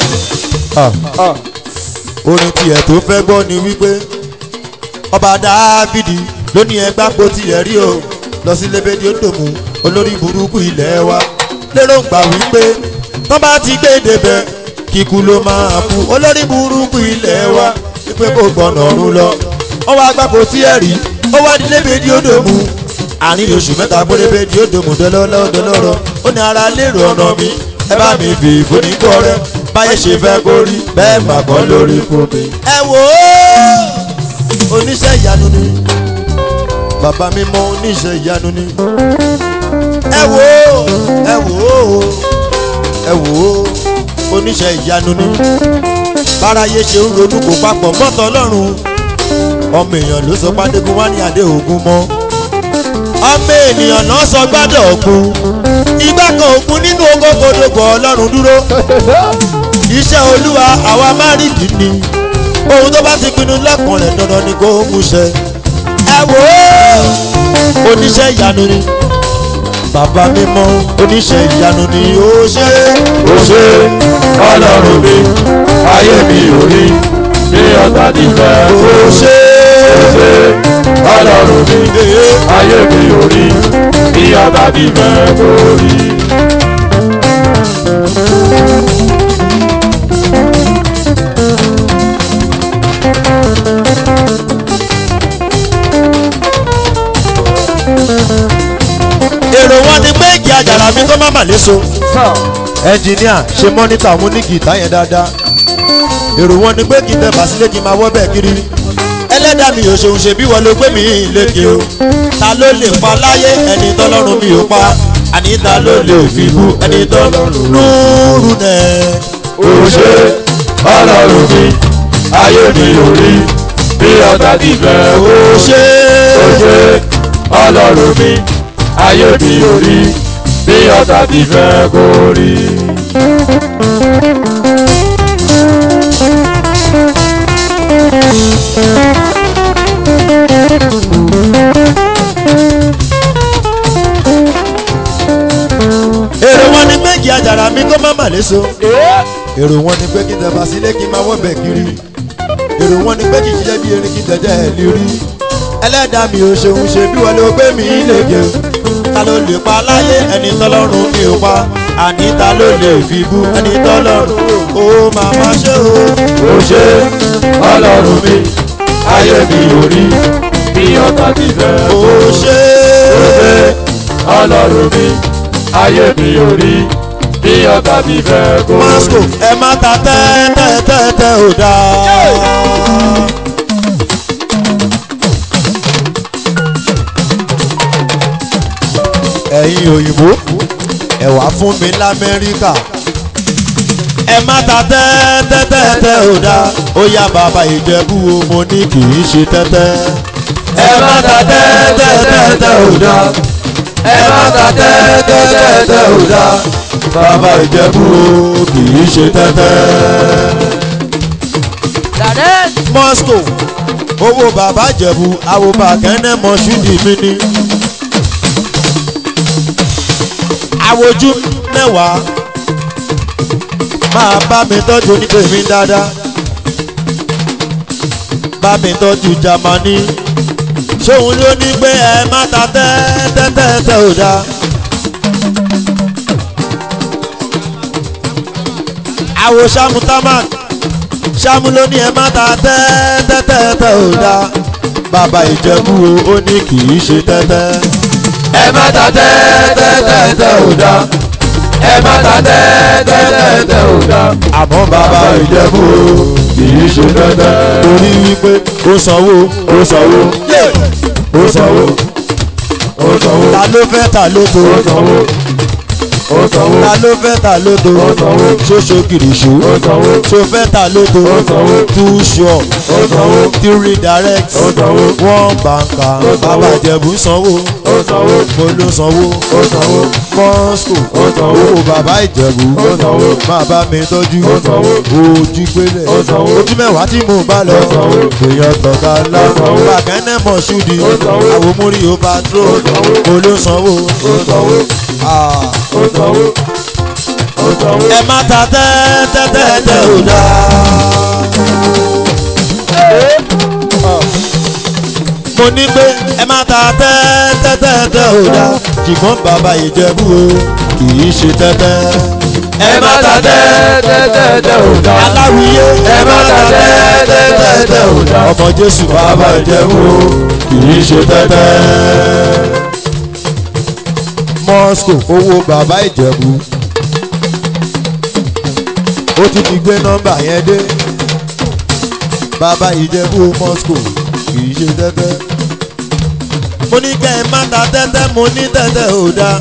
orin tiẹ̀ tó fẹ́ gbọ́ ni wípé ọba dáfídì ló ní ẹgbà po tiẹ̀ rí o lọ sí lébédé òdòmù olórí burúkú ilẹ̀ wa lérògbà wípé tán bá ti gbé débẹ̀ kíkú ló máa kú olórí burúkú ilẹ̀ wa wípé kò gbọ́nà ọ̀run lọ ó wá gbà po tiẹ̀ rí ó wá di lébédé òdòmù àárín oṣù mẹ́ta péré lébédé òdòmù dọ́lọ́lọ́ dọ́lọ́rọ́ ó ní ara lérò ọ̀nà mi ẹ bá mi fi ìfúnnikọ́ rẹ báyé ṣe fẹ́ kó rí bẹ́ẹ̀ mà kọ́ lórí fún mi. ẹ wò ó oníṣẹ́ ìyanu ni bàbá mi mọ oníṣẹ́ ìyanu ni ẹ wò ó ẹ wò ó ẹ wò ó oníṣẹ́ ìyanu ni báráyé ṣe ń ronú kó papọ̀ mọ́tọ́ ọlọ́run ọmọ èèyàn ló sọ pàdégún wá ní adé ògún mọ́ ọmọ ènìyàn náà sọ gbádọ̀ ògún igbá kan ògún nínú ogógodògbò ọlọ́run dúró iṣẹ́ olúwa àwa márìndì ni ohun tó bá ti pinnu lẹ́kùn rẹ̀ dandan ni kó mú ṣẹ. ẹ wò ó oníṣẹ́ ìyanu ni bàbá mi mọ oníṣẹ́ ìyanu ni ó ṣe. Ó ṣe ọlọ́run mi, ayé mi ò rí. Bí ọ̀tá ti fẹ́ ó kó ṣe. Ó ṣe ọlọ́run mi, ayé mi ò rí. Bí ọ̀tá ti fẹ́ kó rí. èrò wọn ni pé igi àjàrà mi kó má mà léso. ẹnjìníà ṣe mọ́nítà mú ní gìtá yẹn dáadáa. èrò wọn ni pé kí n tẹ bàsílẹ̀ kí n máa wọ́ bẹ́ẹ̀ kiri. ẹlẹ́dàá mi ò ṣeun ṣe bí wọ́n ló gbé mi lékè o. ta ló lè pa láyé ẹni tọ́lọ́run mi ò pa. àní ta ló lè fi bú ẹni tọ́lọ́run lóòrùn nẹ̀. Ó ṣe ọlọ́run mi, ayé mi ò rí. Bí ọ̀tá ti fẹ́ kó ó ṣe Ó ṣe ọlọ́run mi, ayé mi ò rí. Bí ọ̀tá ti fẹ́ kó rí. èrò wọn ni pé igi àjàrà mi kó má mà léso. èrò wọn ni pé kí n tẹ bàsílẹ̀ kí n máa wọ́ bẹ́ẹ̀ kiri. èrò wọn ni pé kí n ṣiṣẹ́ bí erin kí n tẹ̀jẹ̀ ẹ̀ lérí. ẹlẹ́dàá mi ò ṣeun ṣe bí wọ́n ló gbé mi léke. ta ló lè pa láyé ẹni tọ́lọ́run mi ò pa. àní ta ló lè fi bú ẹni tọ́lọ́run ó máa má ṣe o. Ó ṣe ọlọ́run mi, ayé mi ò rí. Bí ọ̀tá ti fẹ́ ó kó ṣe Ó ṣe ọlọ́run mi, ayé mi ò rí. Bí ọ̀tá ti fẹ́ kó masco rí. ẹ má ta tẹ́tẹ́tẹ́tẹ́ ò dáa. ẹ̀yin òyìnbó ẹ wá fún mi lamẹ́ríkà ẹ má ta tẹ́tẹ́tẹ́tẹ́ ò dáa ó yá bàbá ìjẹ̀bú o mo ní kì í ṣe tẹ́tẹ́. Ẹ má ta tẹ́tẹ́tẹ́tẹ́ ò dá. Ẹ má ta tẹ́tẹ́tẹ́tẹ́ ò dá. bàbá ìjẹ̀bú o kì í ṣe tẹ́tẹ́. Dàdẹ́ moscow owó bàbá jẹ̀bù àwo bàkẹ́nẹ́ mọ̀ṣúdì mi ni. àwojú mẹ́wàá máa bá mi tọ́jú onítèmi dáadáa bá mi tọ́jú jamani ṣóun ló ní pé ẹ má ta tẹ́tẹ́tẹ́tẹ́ ò dáa. àwo ṣàmù tamak ṣàmù ló ní ẹ má ta tẹ́tẹ́tẹ́tẹ́ ò dáa. bàbá ìjẹ̀bú o ó ní kì í ṣe tẹ́tẹ́. ẹ má ta tẹ́tẹ́tẹ́tẹ́ ò dá ẹ má ta tẹ́tẹ́tẹ́tẹ́ ò dá àmọ́ bàbá ìjẹ̀bú o kì í ṣe tẹ́tẹ́ torí wípé ó sanwó ó sanwó ó sanwó ó sanwó ta ló fẹ́ ta ló tó ó sanwó ó sanwó ta ló fẹ́ ta ló tó sanwó. ṣoṣo kìrìṣù ó sanwó ṣo fẹ́ ta ló tó sanwó. too sure ó sanwó three direct ó sanwó one banka bàbá ìjẹ̀bú sanwó ó sanwó mo ló sanwó ó sanwó mọ́sùkò ó sanwó owó bàbá ìjẹ̀bú ó sanwó máa bá mi tọ́jú ó sanwó ojú gbélé ó sanwó ojú mẹ́wàá tí mo bá lọ ó sanwó èèyàn tọ̀ka ńlá ó sanwó bàkẹ́nẹ́ mọ̀ ṣúdi ó sanwó àwọn mórí ó bá tró ó sanwó mo ló sanwó. ó sanwó Ah. ó sanwó ó sanwó. ẹ má ta tẹ́tẹ́tẹ́tẹ́ ò dáa. mo ní pé ẹ má ta tẹ́tẹ́tẹ́tẹ́ ò dáa ṣùgbọ́n bàbá ìjẹ̀bú o kì í ṣe tẹ́tẹ́. ẹ má ta tẹ́tẹ́tẹ́tẹ́ ò dá aláwìyé ẹ má ta tẹ́tẹ́tẹ́tẹ́ ò dá ọmọ jésù bàbá ìjẹ̀bú kì í ṣe tẹ́tẹ́. moscow owó bàbá ìjẹ̀bú ó tún ti gbé nọ́mbà yẹn dé bàbá ìjẹ̀bú moscow kì í ṣe tẹ́tẹ́ mo ní kẹ́ ẹ má ta tẹ́tẹ́ mo ní tẹ́tẹ́ ò dáa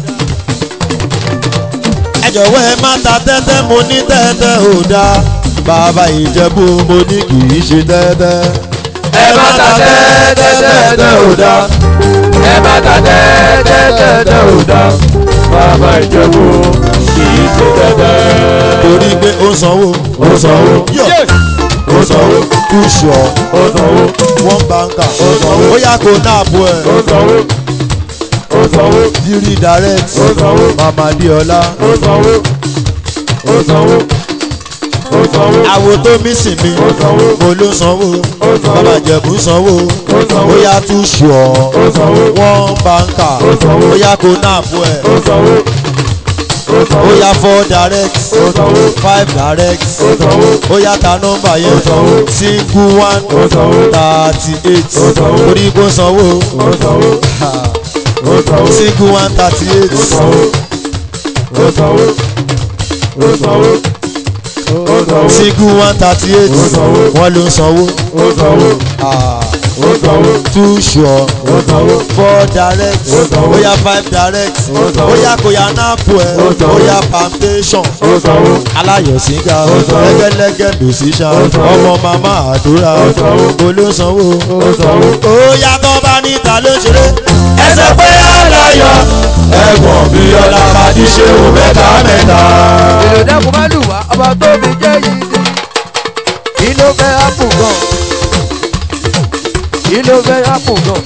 ẹ jọ̀wọ́ ẹ má ta tẹ́tẹ́ mo ní tẹ́tẹ́ ò dáa bàbá ìjẹ̀bú mo ní kì í ṣe tẹ́tẹ́ ẹ má ta tẹ́tẹ́tẹ́tẹ́ ò dá ẹ má ta tẹ́tẹ́tẹ́tẹ́ ò dá bàbá ìjẹ̀bú kì í ṣe tẹ́tẹ́. torí pé ó sanwó ó sanwó yọ̀ ó sanwó kùsùọ̀ ó sanwó wọ́n báńkà sanwó. ó yà kó náàbù ẹ̀ ó sanwó ó sanwó bírí direct ó sanwó mama diola ó sanwó ó sanwó ó sanwó àwo tó mí sìn mí ó sanwó mo ló sanwó ó sanwó. bàbá jẹ̀bú sanwó ó sanwó ó yà tún ṣùọ́ ó sanwó wọ́n báńkà ó sanwó. ó yà kó náàbù ẹ̀ ó sanwó ó ó sanwó yà four direct ó sanwó five direct ó sanwó ó yà ta nọ́mbà yẹn Ó sanwó. single one ó sanwó thirty eight Ó sanwó. orí kó sanwó ó sanwó ó sanwó single one thirty eight ó sanwó ó sanwó ó sanwó ó sanwó single one thirty eight Ó sanwó. wọ́n ló ń sanwó ó sanwó Ah, ó sanwó too sure ó sanwó four direct Ó sanwó. ó yà five direct Ó sanwó. ó yà kó yà náàpù ẹ̀ Ó sanwó. ó yà foundation ó sanwó aláyọ̀síngà Ó sanwó. lẹ́gẹ́lẹ́gẹ́ lòsíṣà Ó sanwó. ọmọ màmá àdúrà Ó sanwó. mo ló sanwó. ó sanwó. ó yàtọ̀ bá níta ló ń ṣeré. ẹsẹ̀ pé aláyọ̀ ẹ̀gbọ́n bí ọlá pàdé ṣe wò mẹ́ta mẹ́ta. èrò dẹ́kun má lù wá ọba tó fi jẹ́ yìí ni kí ló fẹ́ ápù gan kí ló fẹ́ ápù gan.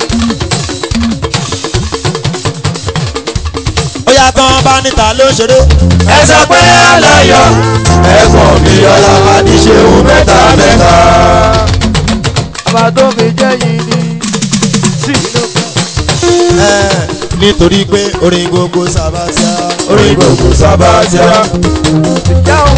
ó yàtọ̀ bá níta ló ń ṣeré. ẹsẹ̀ pé aláyọ̀ ẹ̀gbọ́n bí ọlá pàdé ṣe wò mẹ́ta mẹ́ta. ọba tó fi jẹ́ yìí ni sí ló fẹ́. Ẹ̀, nítorí pé orin gbogbo sábàtìá. orí gbogbo sábàtìá. ìjà o.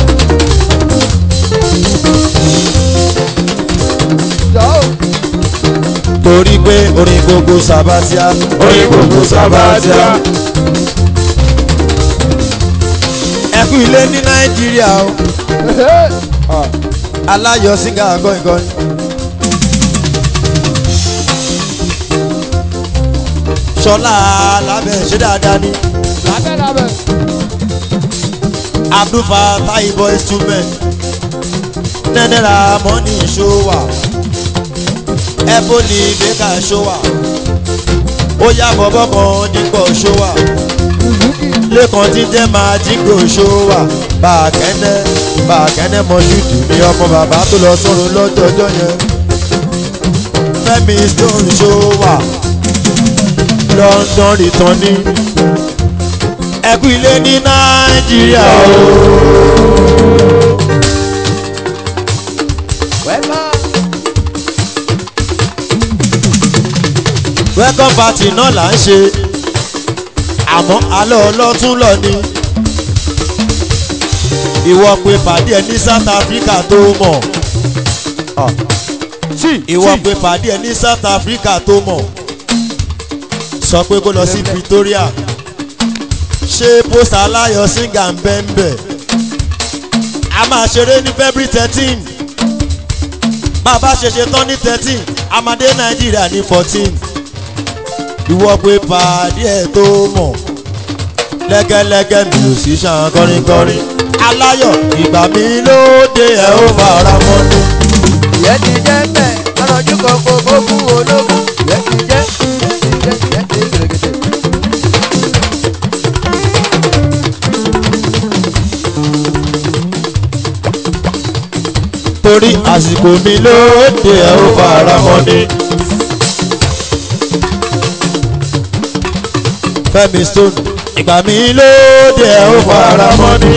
ìjà o. torí pé orin gbogbo sábàtìá. orí gbogbo sábàtìá. ẹ kú ilé ní nàìjíríà o. aláyọ̀ síngà gọ́ngọ́n. sọlá lábẹ́ ṣe dáadáa ni. lábẹ́ lábẹ́. abdulfa taibo instrument nẹ́nẹ́ra mọ́nì ṣówà ebony baker ṣówà ó yá bọ́bọ́ kan dípò ṣówà lẹ́kàn tí jẹ́ máa jígbò ṣówà bàkẹ́nẹ́ bàkẹ́nẹ́ mọ́ṣúdì ní ọmọ bàbá tó lọ sọ̀rọ̀ lọ́jọ́jọ́ yẹn fẹ́mi stone ṣòwà london returning ẹkú ilé ní nàìjíríà o. welcome party náà là ń ṣe àmọ́ alẹ́ ọlọ́tún lọ ni ìwọ pé pàdé ẹ ní south africa tó mọ̀ ìwọ pé pàdé ẹ ní south africa tó mọ̀ sọ pé kó lọ sí pretoria ṣé pósítà aláyọ̀ síngà ń bẹ́ ń bẹ̀ a máa ṣeré ní february thirteen bàbá ṣe ṣe tán ní thirteen amadé nàìjíríà ní fourteen ìwọ pé pàdé ẹ tó mọ̀ lẹ́gẹ́lẹ́gẹ́ mi ò sí ṣàn kọrinkọrin aláyọ̀ ìgbà mi lóde ẹ̀ ó fara mọ́ ni. ìyẹn ti jẹ́ bẹ́ẹ̀ ọlọ́jú kan kò kó fún ológun ìyẹn ti jẹ́ ìyẹn ti jẹ́ ìyẹn ti gẹ̀rẹ́gẹ̀dẹ̀. torí àsìkò mi lóde ẹ̀ ó fara mọ́ ni. fẹ́mi stone ìgbà mi lóde ẹ̀ ó fara mọ́ ni.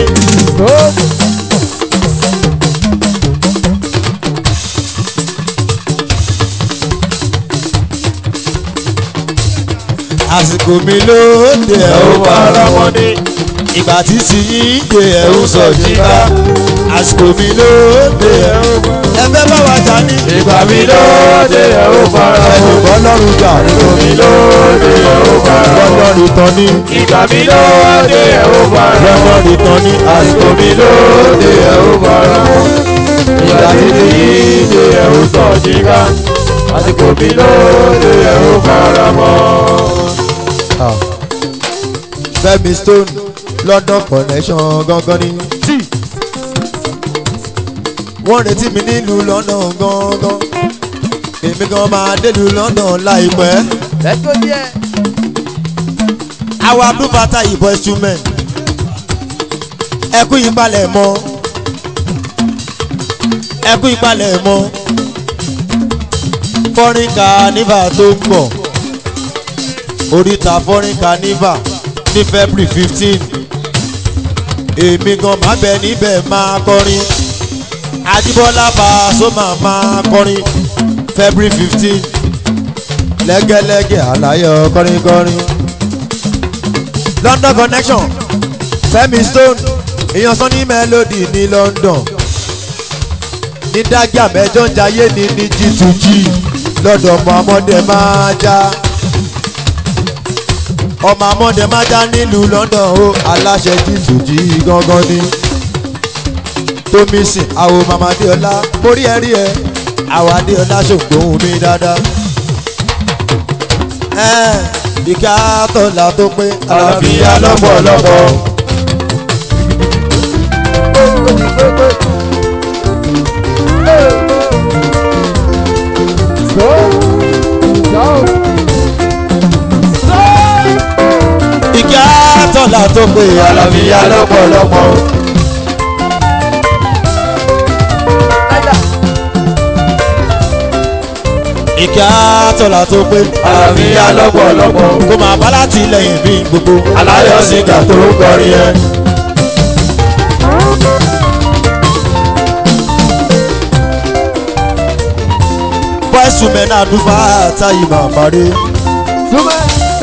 àsìkò mi lóde ẹ̀ ó fara mọ́ ni. ìgbà tí ti yín dé ẹ̀ ó sọ jíká àsìkò mi lóde ẹ̀ ó ẹ fẹ́ bá wa jà ní. ìgbà mi lóde ẹ̀ ó fara mọ́. ẹnìkan lọ́rùn jà ìgbà mi lóde ẹ̀ ó fara mọ́. lọ́dọ̀ ìtàn ní. ìgbà mi lóde ẹ̀ ó fara mọ́. lọ́dọ̀ ìtàn ní. àsìkò mi lóde ẹ̀ ó fara mọ́. ìgbà tí ti yí dé ẹ̀ ó sọ jíká. àsìkò mi lóde ẹ̀ ó fara mọ́. fẹ́mi stone london connection gangan ni. wọ́n retí mi nílùú london gangan. èmi gan máa délùú london láìpẹ́. lẹ́tọ́ díẹ̀ àwa blue bata ìbọn instrument. ẹkú ìpalẹ̀ mọ́. ẹkú ìpalẹ̀ mọ́. foreign carnival tó ń bọ̀. oríta foreign carnival ní february fifteen. èmi gan máa bẹ níbẹ̀ máa kọrin. Ajíbọ́lá Pasuma máa kọrin February fifteen lẹ́gẹ́lẹ́gẹ́ àlàyé kọrinkọrin. London connection Fẹ́mi Stone èèyàn sọ ní melody ní London ní dájà mẹ́jọ ń jayé ní ní G2G lọ́dọ̀ ọmọ ọmọdé máa já ọmọ ọmọdé máa já nílùú London ó aláṣẹ G2G gangan ni tómi sìn àwò màmá adéọlá mórí ẹ rí ẹ àwọ̀ adéọlá ṣògbóhùn mi dáadáa. ẹ ìka tọ́lá tó pé àlàáfíà lọ́pọ̀lọpọ̀. ìka tọ́lá tó pé àlàáfíà lọ́pọ̀lọpọ̀. ìka tọ́lá tó pé àlàáfíà lọ́pọ̀lọpọ̀. kó máa bá láti lẹ́yìn bí gbogbo. aláyọ̀ sìgá tó ń kọrin yẹn. voice women àdúfà táyì màmá rè. súnmọ́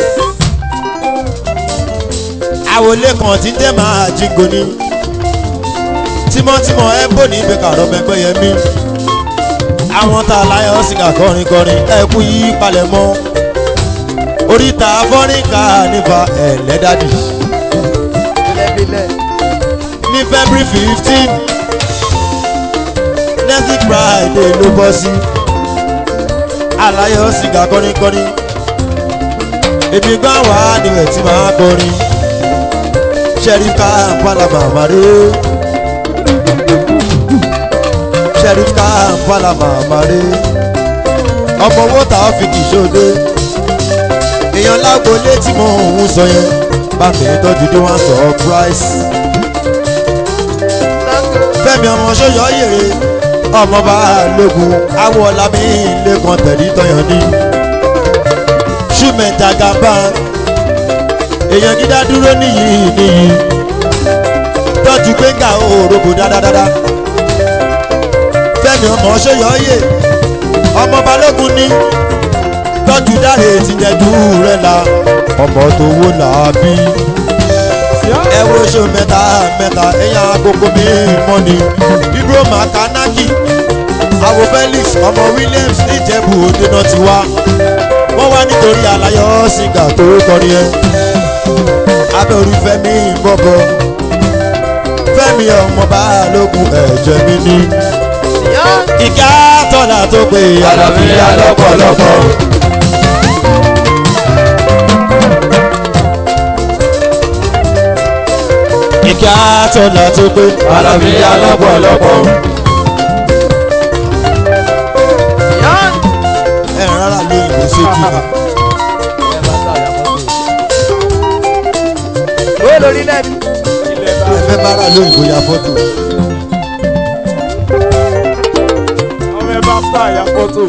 àwòlé kan tí ń jẹ́ máa jígo ní. tímọ́tímọ́ ẹ bò ní ibẹ̀ kàrọ́ mẹ́gbẹ́ yẹn mí. àwọn tá a láyọ̀ sìgá kọrin kọrin ẹ kú yí palẹ̀ mọ́. oríta fọ́nrínkà nífa ẹ̀lẹ́dàdì bílẹ̀bílẹ̀ ní february fifteen next friday ló bọ́ sí. àlàyé sìgá kọrin kọrin. èmi gbọ́ wá níbẹ̀ tí màá kọrin. sheriff kampala mamare sheriff kampala mamare ọmọ owó tá a fi kìsóde èèyàn lágbo létí mọ òun sọ yẹn bá mi tọ́jú dé wọ́n sọ price fẹ́mi ọmọ sọ́yọ́ yèrè ọmọọba lógun awọlá mi lẹ́kàn tẹ̀lé tọyàn ní ṣùmẹ̀ntà gàmbá èèyàn dídá dúró níyì níyì tọ́jú gbẹ̀ngà òròbó dáadáa fẹ́mi ọmọ ṣẹ́yọ́yè ọmọ balógun ní tọ́jú dáre tìjẹ́jú rẹ̀ la ọmọ tó wó làábí ẹ wo ṣe mẹ́ta mẹ́ta èèyàn àkókò mi mọ́ ni ibro makanaki awo felix ọmọ williams níjẹ̀bù òde náà ti wá wọ́n wá nítorí alayọ̀ sìgá tó kọrin ẹ abẹ́ orí fẹ́mi bọ́bọ́ fẹ́mi ọmọ balógun ẹ̀jẹ̀ mi ní ìka tọ́lá tó pé àlàáfíà lọ́pọ̀lọpọ̀. ìka tọ́lá tó pé àlàáfíà lọ́pọ̀lọpọ̀. ẹ̀ rárá lóyìnbó sójú mi. Ó lórí náà ni. ẹ fẹ́ bára lóyìnbó ya fọ́tò. ọmọ ẹ bá fà yà fọ́tò.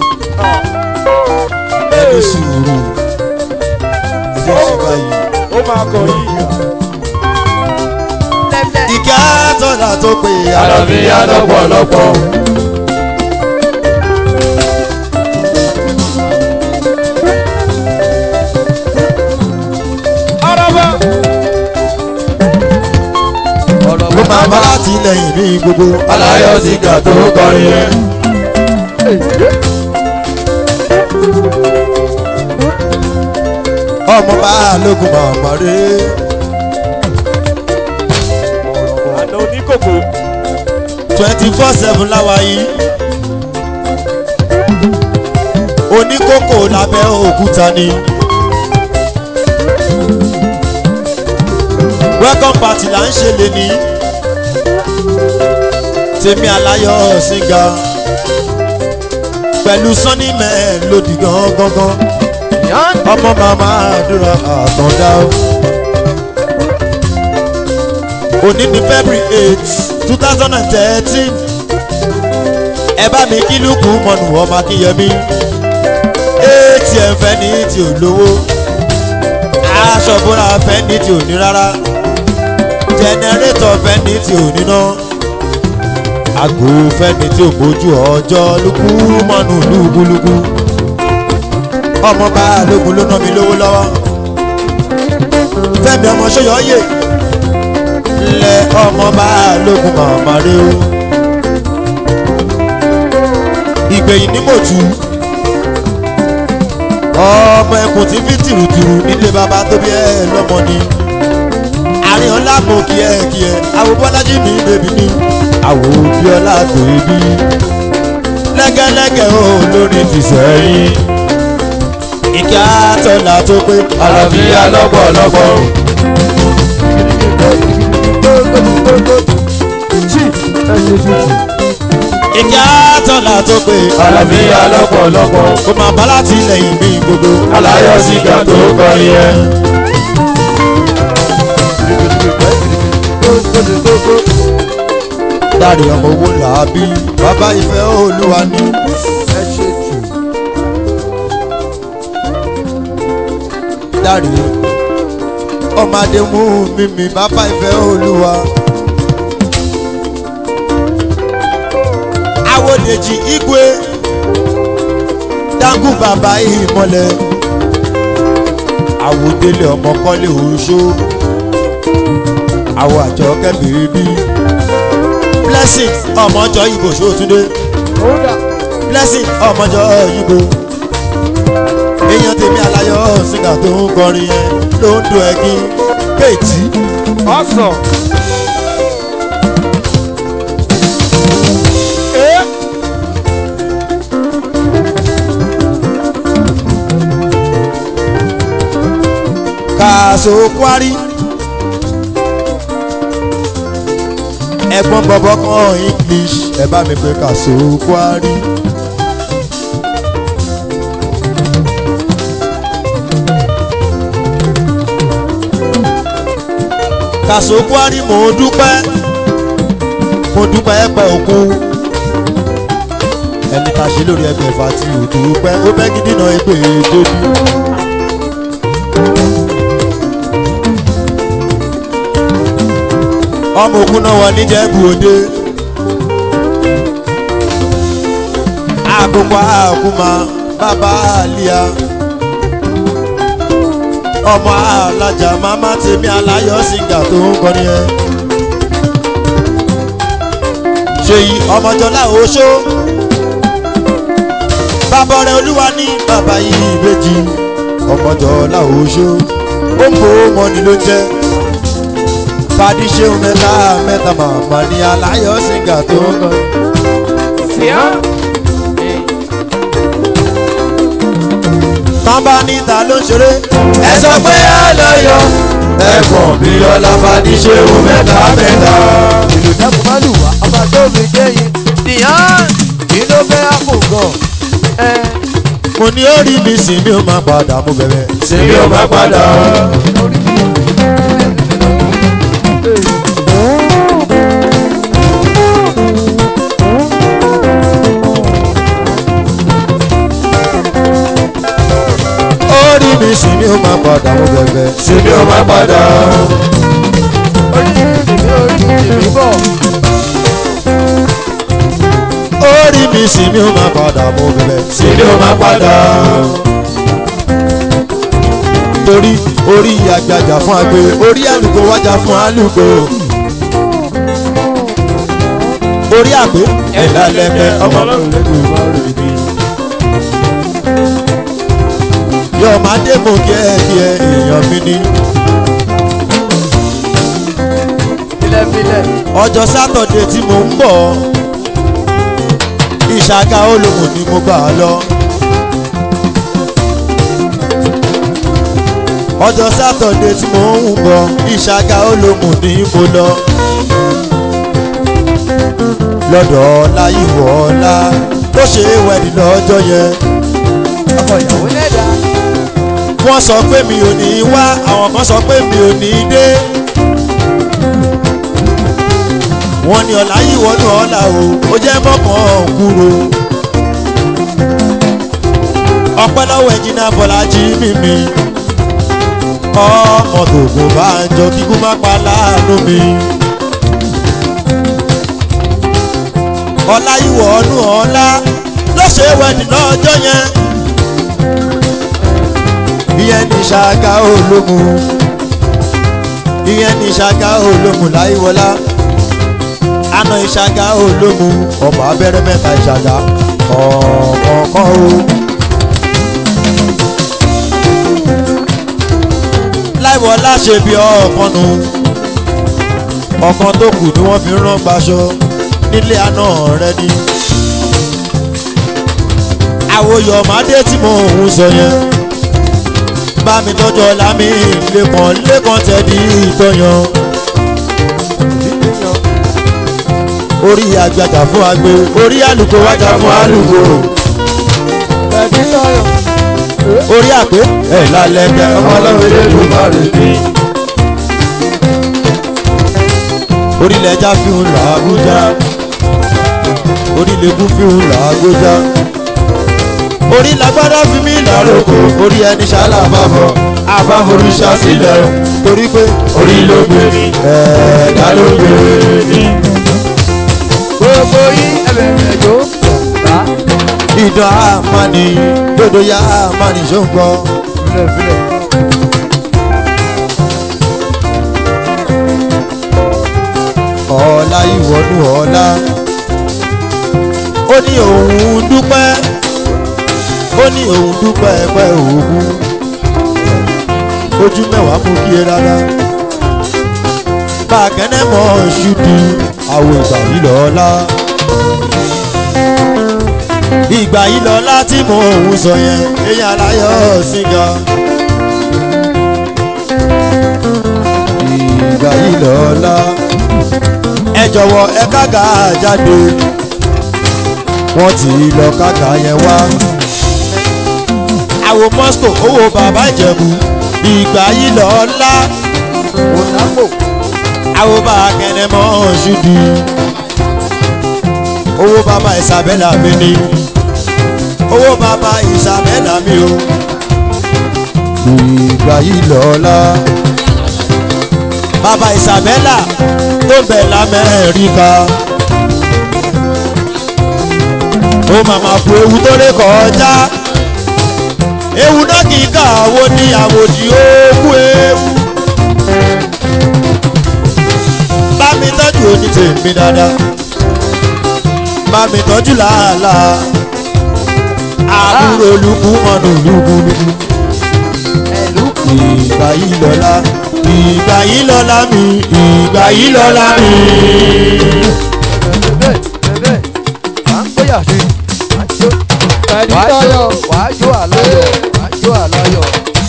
ẹni sùúrù ẹjẹ ṣe báyìí. ó máa kọ yìí. Lẹ́lẹ́. ìka tọ́lá tó pé àlàáfíà lọ́pọ̀lọpọ̀. araba. Ọ̀rọ̀ ló máa bá láti lẹ́yìn ní gbogbo. aláyọ̀ sìgá tó kọrin yẹn. ọmọ bá lógun màmá rè àná oníkòkò. twenty four seven láwa yìí. oníkókò lábẹ́ òkúta ni. welcome party là ń ṣe lè ní. tèmi aláyọ̀ sìgá pẹ̀lú sunny men lòdì gan gangan Yán. ọmọ màmá àdúrà àtọ̀dá o. òní ní february eight two thousand and thirteen ẹ bá mi kí lùkù mọ̀nù ọmọ akínyẹmí atm fẹ́ ní tí ò lówó aṣọ bóra fẹ́ ní tí ò ní rárá jẹnẹrétọ̀ fẹ́ ní tí ò níná àgò fẹ́ ní tí ò bójú ọjọ́ lùkù mọ̀nù lùkùlùkù ọmọ bá lógun ló ná mi lówó lọ́wọ́ fẹ́mi ọmọ ṣọ́yọ́yè lẹ ọmọ bá lógun màmá rẹ o ìgbẹ̀yìn ní mòtú ọmọ ẹkùn tí fi tìrùtìrù nílé bàbá tó bí ẹ lọ́mọ ni àárín ọlá mo kí ẹ kí ẹ àwọn bọ́lájí mi bèbí ni àwọn òbí ọlá bèbí lẹ́gẹ́lẹ́gẹ́ o lórí tìṣẹ́yìn ìkí àtọ̀là tó pé àlàáfíà lọ́pọ̀lọpọ̀. ìkí àtọ̀là tó pé àlàáfíà lọ́pọ̀lọpọ̀. kò máa bá láti lẹ́yìn mi gbogbo. aláyọ̀ sìgá tó kọrin yẹn. dáre ọmọ owó làábí bàbá ìfẹ́ olúwa ni. Ẹ ṣe jù. dáre ọmọ adémú mímí bàbá ìfẹ́ olúwa. awòdèjì igwe dangu bàbá ìmọ̀lẹ̀ àwòdélé ọmọ kọ́lé oṣó àwọ̀ àjọ kẹ́bìrì bí blessing ọmọjọ ibo ṣòtúndé blessing ọmọjọ ibo èèyàn tèmi aláyọ̀ sígà tó ń kọrin yẹn ló ń do ẹ̀gín kéètì ọ̀sán. ee kàṣó kwari ẹ̀gbọ́n bọ̀bọ̀ kan english ẹ bá mi pé kàṣó kwari. kàṣó kwari mò ń dúpẹ́ mo dúpẹ́ pẹ́ òkú ẹni tá a ṣe lórí ẹgbẹ̀fà tí ò tó pẹ́ ó bẹ́ gidi náà ẹgbẹ́ débi. ọmọ òkú náà wọ níjẹ̀bú òde. àkókò àkúmà bàbá àlíyá. ọmọ alájà màmá tèmi aláyọ̀ sìgá tó ń kọrin ẹ. ṣèyí ọmọjọlá oṣó. bàbá rẹ̀ olúwa ní bàbá yìí ìbejì ọmọjọlá oṣó. ó ń bò ó mọ́ni ló jẹ́ fàdí ṣeun mẹ́ta mẹ́ta màmá ní aláyọ̀ sìgá tó ń kọrin. tán bá níta ló ń ṣeré. ẹ sọ pé a lọ yọ ẹ̀gbọ́n mi ọlá fàdíṣeun mẹ́ta mẹ́ta. ìlú dẹ́kun má lù wá ọba tó mi jẹ́ yìí nìyàn kí ló fẹ́ àpògàn ẹ mo ní orí mi sì mi ò máa padà mo bẹ̀rẹ̀. sinmi ò má padà. orí mi. orí mi sì mi ò máa padà mo bẹ̀rẹ̀. sinmi ò má padà. orí mi tèmi orí mi tèmi bọ̀ orí mi sì mi ò máa padà mo bẹ̀rẹ̀. sinmi ò má padà. torí orí àgbàjà fún agbe orí àlùkò wájà fún àlùkò. orí àgbé ẹ̀dá lẹ́gbẹ́ ọmọ ọlọ́run lẹ́gbẹ̀ẹ́ ìwà rẹ̀ bí. yóò máa dé mo kí ẹ kí ẹ èèyàn mi ní. filẹ̀filẹ̀ ọjọ́ sátọ̀dé tí mo ń bọ̀ ìṣàgá olóhùn ni mo gbà lọ. ọjọ́ sátọ̀dé tí mo ń bọ̀ ìṣàgá olóhùn ni mo lọ. lọ́dọ̀ ọ̀la ìwọ̀ ọ̀la tó ṣe é wẹ̀dì lọ́jọ́ yẹn. ọkọ̀ ìyàwó lẹ́dà wọ́n sọ pé mi ò ní wá àwọn kan sọ pé mi ò ní dé. wọ́n ní ọ̀la yìí wọnú ọ̀la o ó jẹ́ mọ́kàn kúrò. ọpẹ́ lọ́wọ́ ẹ̀jìnà bọ́lájí mímí. ọmọ tògùn bá ń jọ kíkú má pa láàánú mi. ọ̀la yìí wọnú ọ̀la ló ṣe wẹ̀dì lọ́jọ́ yẹn ìyẹn ní ṣáká ológun ìyẹn ní ṣáká ológun láìwọlá àna ìṣáká ológun ọmọ abẹ́rẹ́ mẹ́ta ìṣáká ọ̀kọ̀ọ̀kan o. láìwọlá ṣe bí ọ̀kan nu ọ̀kan tó kù ni wọ́n fi ń rán gbaṣọ nílé àná rẹ ni àwòyọ̀ màdé tí mo ń sọ yẹn bá mi tọ́jú ọ̀la mi lẹ́kàn lẹ́kàn tẹ̀dí ìtọ́yàn. orí àgbàjà fún agbe orí àlùkò wájà fún àlùkò ẹ̀dí tọ̀yọ̀ orí àpé ẹ̀ lálẹ́ kẹ́ ọmọ ọlọ́run lẹ́dùn má rè mí. orílẹ̀ ẹja fi ń là Àbújá orílẹ̀-èdè fi ń là Àgbójá orí lágbádá fi mí láròkò orí ẹni ṣáálà àbábọ̀ àbáforúṣà sílẹ̀ o torí pé orí ló gbé mi ẹ̀ẹ́dá ló gbé mi. gbogbo yín ẹ̀bẹ̀rẹ̀ jó bá ìdán àmàní dodo ya àmàní ṣòǹgbọ́. filẹ̀filẹ̀ ọ̀la ìwọ́nú ọ̀la ó ní òun dúpẹ́ ó ní òun dúpẹ́ pẹ́ òògùn ojú mẹ́wàá mú kí e rárá bá a kẹ́nẹ́ mọ́ ṣùdí àwọ̀ ìgbà yìí lọ́la ìgbà yìí lọ́la tí mò ń sọ yẹn èèyàn aláyọ̀ síga ìgbà yìí lọ́la ẹ jọ̀wọ́ ẹ kága jáde wọ́n ti lọ kága yẹn wá. àwo moscow owó bàbá ìjẹ̀bù ìgbà yìí lọ ńlá ònàpò àwo bá kẹ̀nẹ́ mọ́ ṣùdì. owó bàbá ìsàbẹ́là mi ni owó bàbá ìsàbẹ́là mi o ìgbà yìí lọ́la bàbá ìsàbẹ́là tó bẹ̀ lamẹ́ríkà ó màmá fún ewu tó lè kọjá ewu náà kì í kà wo ní àwòdì òkú ewu bá mi tọ́jú oní tèmi dáadáa bá mi tọ́jú làálàá àbúrò olùkú mọ́nù lùkúlùkú ẹ̀lú ìgbà yìí lọ́la ìgbà yìí lọ́la mi ìgbà yìí lọ́la mi. bẹ́ẹ̀ bẹ́ẹ̀ à ń gbéyà sí àjò wàá jó wàá jó àláyọ̀ wàá jó àláyọ̀.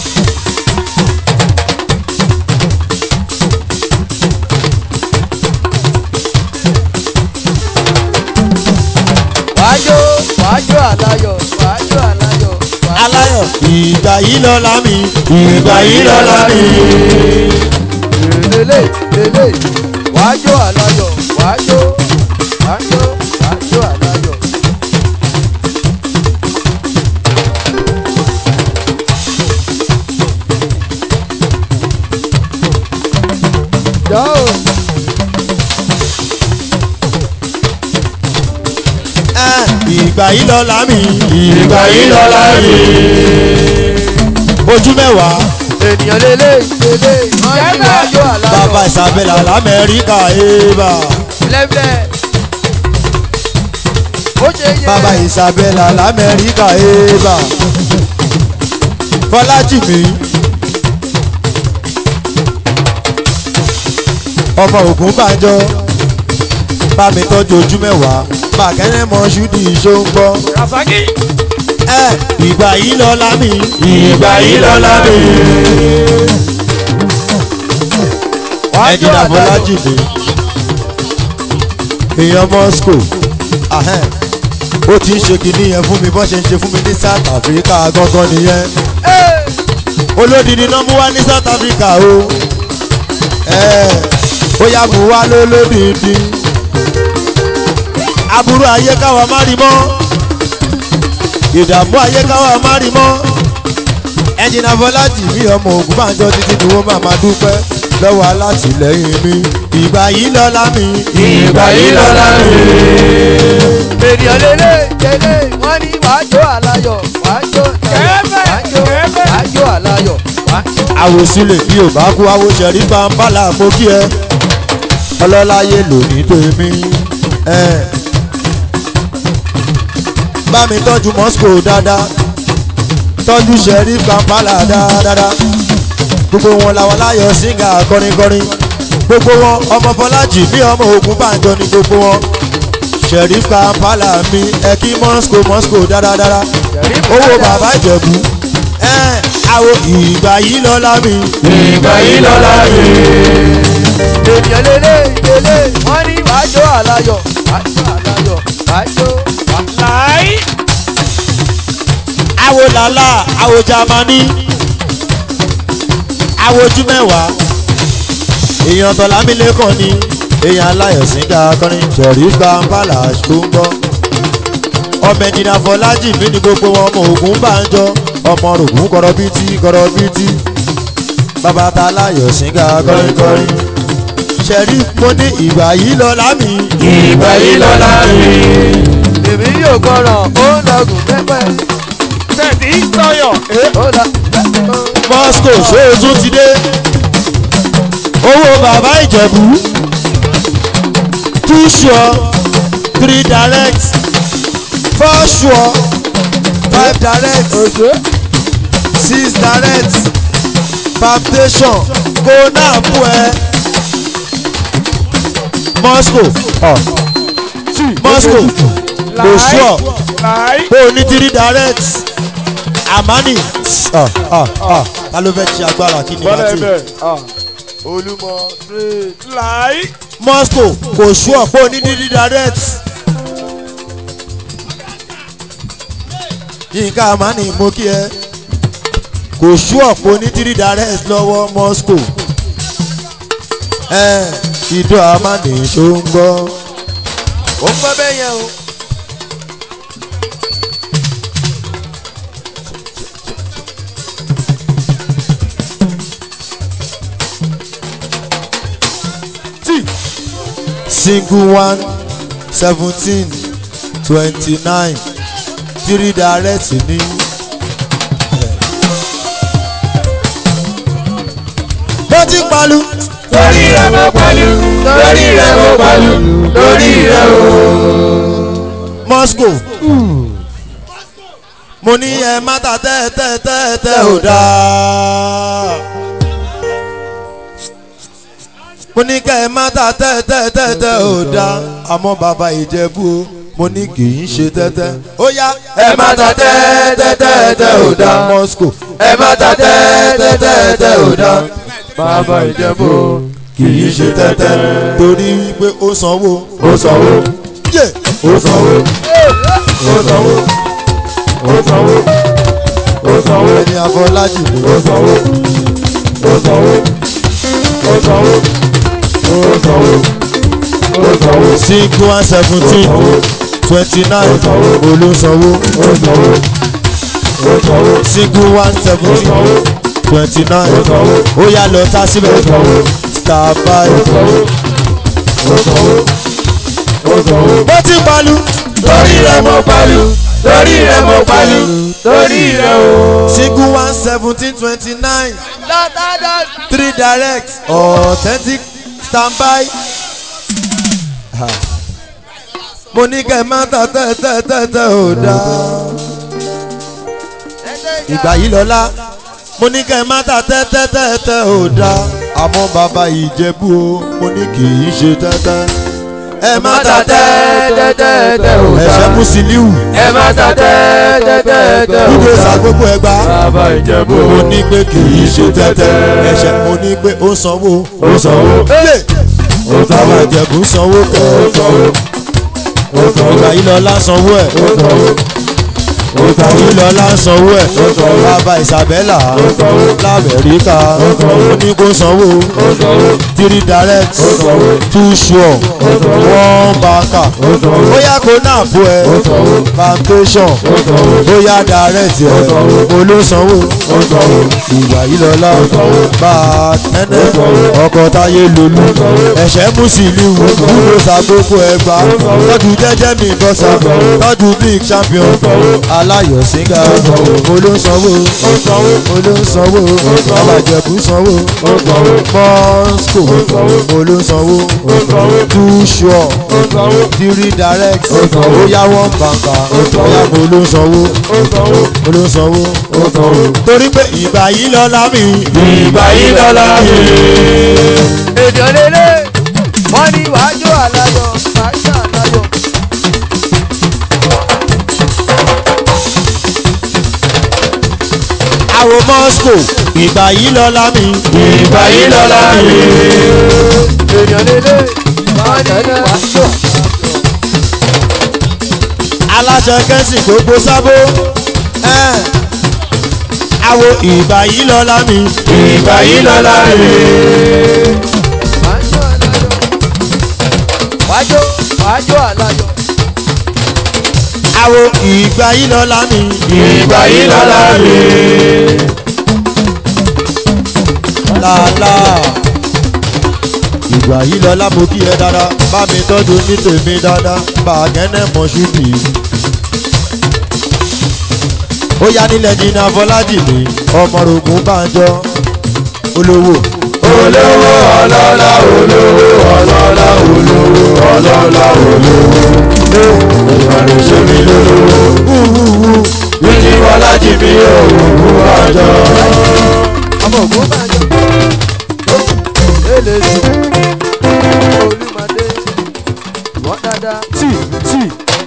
wàá jó wàá jó àláyọ̀ wàá jó àláyọ̀ wàá aláyọ̀ ìgbà yìí lọ́la mi ìgbà yìí lọ́la mi. lélẹ̀ lélẹ̀ wàá jó àláyọ̀ wàá jó wàá jó wàá jó àláyọ̀. Yóò. Ẹ́, ìgbà yìí lọ́la mi ìgbà yìí lọ́la mi. ojú mẹ́wàá ènìyàn lélẹ̀ lélẹ̀ wọ́n ní wàá jó àláyọ̀. bàbá ìsàbẹ̀là lamẹ́ríkà ébà lẹ́fẹ̀. ó ṣe yẹ. bàbá ìsàbẹ̀là lamẹ́ríkà ébà fọlájìmí ọmọ ògùn bàjọ bá mi tọ́jú ojú mẹ́wàá bàkẹ́rẹ́ mọ ṣúdì ṣóńgbọ́ rasaki ẹ ìgbà yìí lọ́la mi ìgbà yìí lọ́la mi. wàá jó ẹ̀jìnà àláyọ̀. fọlájìmí èèyàn moscow ahẹ́n ó ti ń ṣe kinní yẹn fún mi bọ́n ṣe ń ṣe fún mi ní south africa gangan nìyẹn Ẹ́, olódìní náà mú wá ní south africa o ẹ ó yá mú wá lólódìní aburú ayé káwa má rí mọ́ ìdààmú ayé káwa má rí mọ́ ẹnjìnà fọlájì mi ọmọ ògùn bá ń jọ títí ni wọ́n máa máa dúpẹ́ lọ́wọ́ alátìlẹ́yìn mi ìgbà yìí lọ́la mi ìgbà yìí lọ́la mi. ènìyàn lélẹ̀ lélẹ̀ wọ́n ní wàá jó àláyọ̀ wàá jó àláyọ̀ wàá jó wàá jó àláyọ̀ wàá jó. àwòsílẹ̀ bí ò bá kú àwòṣẹ̀rí pàmpálà mo kí ẹ ọlọ́láyé lòní tèmi ẹ. bá mi tọ́jú moscow dáadáa tọ́jú ṣẹ̀rí pàmpálà dáadáa gbogbo wọn làwọn láyọ̀ síngà kọrinkọrin gbogbo wọn ọmọ fọlájì bí ọmọ ogun bàjọ ni gbogbo wọn ṣẹ̀rí pàmpálà mi ẹ kí moscow moscow dáadáa owó bàbá ìjẹ̀bú ẹ àwo ìgbà yìí lọ́la mi. ìgbà yìí lọ́la mi. ènìyàn lélẹ̀ lélẹ̀ wọ́n ní wàá jó àláyọ̀ wàá jó àláyọ̀ wàá jó wàá. láì àwo làlá àwo jamani àwo ojú mẹ́wàá èèyàn tọ́lámílẹ́kàn ni èèyàn aláyọ̀sìnká akọrin ṣẹ̀rí gbàǹbàlà ṣùgbọ́n ọmọ ẹ̀jìnà fọlájì mí ni gbogbo wọn ọmọ ògùn bá ń jọ ọmọ rògùn kọrọbìtì kọrọbìtì bàbá ta aláyọ̀sìnká kọrinkọrin ṣẹ̀rí mo ní ìgbà yìí lọ́la mi ìgbà yìí lọ́la mi. èmi yóò gbọ́ràn ó ń lọgùn pẹ́pẹ́ tẹ̀sí sọyọ̀ ó lọ. moscow ṣóòtún ti dé owó bàbá ìjẹ̀bú two sure three direct four sure five direct six direct palpitation kó náà mú ẹ moscow oh. moscow kò sure láì kó o ní three direct amani ah, ah, ah. ta ló fẹ́ ṣe agbára kí ni bọ́lá láti ẹ̀bẹ̀ olúmọ straight. láì moscow kò sure pé o ní three direct yínká amani mo kí ẹ kò sure pé o ní three direct lọ́wọ́ moscow ẹ ìdó amani ṣó ń gbọ́. ó ń gbọ́ bẹ́ẹ̀ yẹn o single one seventeen twenty nine three direct ní. bó ti palu lórí rẹ̀ mo pẹ̀lú lórí rẹ̀ mo pẹ̀lú lórí rẹ̀ o. moscow mo ní ẹ má ta tẹ́tẹ́tẹ́tẹ́ ò dáa mo ní kẹ́ ẹ má ta tẹ́tẹ́tẹ́tẹ́ ò dáa àmọ́ bàbá ìjẹ̀bú o mo ní kì í ṣe tẹ́tẹ́ ó yá ẹ má ta tẹ́tẹ́tẹ́tẹ́ ò dáa moscow ẹ má ta tẹ́tẹ́tẹ́tẹ́ ò dáa bàbá ìjẹ̀bú kì í ṣe tẹ́tẹ́ torí wípé ó sanwó ó sanwó yé ó sanwó ó sanwó ó sanwó ó sanwó ẹni àfọlájì mi ó sanwó ó sanwó ó sanwó ó sanwó ó sanwó single one seventeen twenty nine olósanwó ó sanwó ó sanwó single one seventeen twenty nine ó yá lọ tá síbẹ̀ star by ó sanwó ó sanwó. bó ti palu lórí rẹ̀ mo pẹ̀lú lórí rẹ̀ mo pẹ̀lú lórí rẹ̀ o. single one seventeen twenty nine Dáadáa. three direct authentic standby. Ha. mo ní kẹ́ ẹ má ta tẹ́tẹ́tẹ́tẹ́ ò dáa. ìgbà yìí lọ́la mo ní kẹ́ ẹ má ta tẹ́tẹ́tẹ́tẹ́ ò dáa. àmọ́ bàbá ìjẹ̀bú o mo ní kì í ṣe tẹ́tẹ́. ẹ má ta tẹ́tẹ́tẹ́tẹ́ ò ẹ̀ṣẹ̀ dáa. Musiliu ẹ má ta tẹ́tẹ́tẹ́tẹ́ ò dúdú dáa. sàgbógbó ẹgbà. bàbá ìjẹ̀bú mo ní pé kì í ṣe tẹ́tẹ́. ẹ̀ṣẹ̀ mo ní pé ó sanwó. ó sanwó Yé! ó bàbá sanwó ìjẹ̀bú sanwó ó kẹ́. sanwó ó sanwó ìgbà yìí lọ́la sanwó ẹ̀. ó sanwó ó ìgbà sanwó yìí lọ́la sanwó ẹ̀. Ó sanwó. bàbá Isabella sanwó. lamẹ́ríkà sanwó. ó ní kó sanwó. ó sanwó three direct sanwó. two sure sanwó. one banker sanwó. bóyá kó náà bó ẹ sanwó. plantation ó sanwó bóyá direct ẹ sanwó. olósanwó ó sanwó ìgbà yìí lọ́la sanwó. bá a tẹ́lẹ̀ sanwó. ọkọ̀ táyé lolú sanwó. ẹ̀ṣẹ̀ Musiliu kúrò sàgbókò ẹgbà tọ́jú jẹ́jẹ́ mi bọ́sà tọ́jú big champion aláyọ̀ síngà olósanwó olósanwó babajẹ̀bú sanwó ó sanwó moscow olósanwó too sure ó sanwó three direct sanwó. bóyá one banker bóyá mo olósanwó ó sanwó olósanwó ó sanwó. torí pé ìgbà yìí lọ́la mi ìgbà yìí lọ́la mi. èdè lélẹ̀ wọ́n ní wàá jó àlàyọ̀ wàá jó àlàyọ̀. àwọ̀ moscow ìgbà yìí lọ́la mi ìgbà yìí lọ́la mi. èdè lélẹ̀ wọ́n ní wàá jó àlàyọ̀. aláṣẹ kẹ́sì gbogbo sábó ẹ̀. àwọ̀ ìgbà yìí lọ́la mi ìgbà yìí lọ́la mi. wàá jó àlàyọ̀. wàá jó wàá jó àlàyọ̀. àwọ̀ ìgbà yìí lọ́la mi ìgbà yìí lọ́la mi. làlà ìgbà yìí lọ́la mo kí ẹ dáadáa bá mi tọ́jú ní tèmi dáadáa bá a kẹ́nẹ́ mọ̀ ṣúbì. ó yá nílẹ̀ jìnnà fọlájì mi ọmọ rògùn bàjọ́ olówó olówó ọlọ́lá olówó ọlọ́lá olówó ọlọ́lá olówó. ìmọ̀ràn ṣe mí lólówó. bíjí bọ́lájì mi òwò àjọ. ọmọ ògùn bá jọ. èlé sí olùmọdé wọ́n dáadáa. tí tí.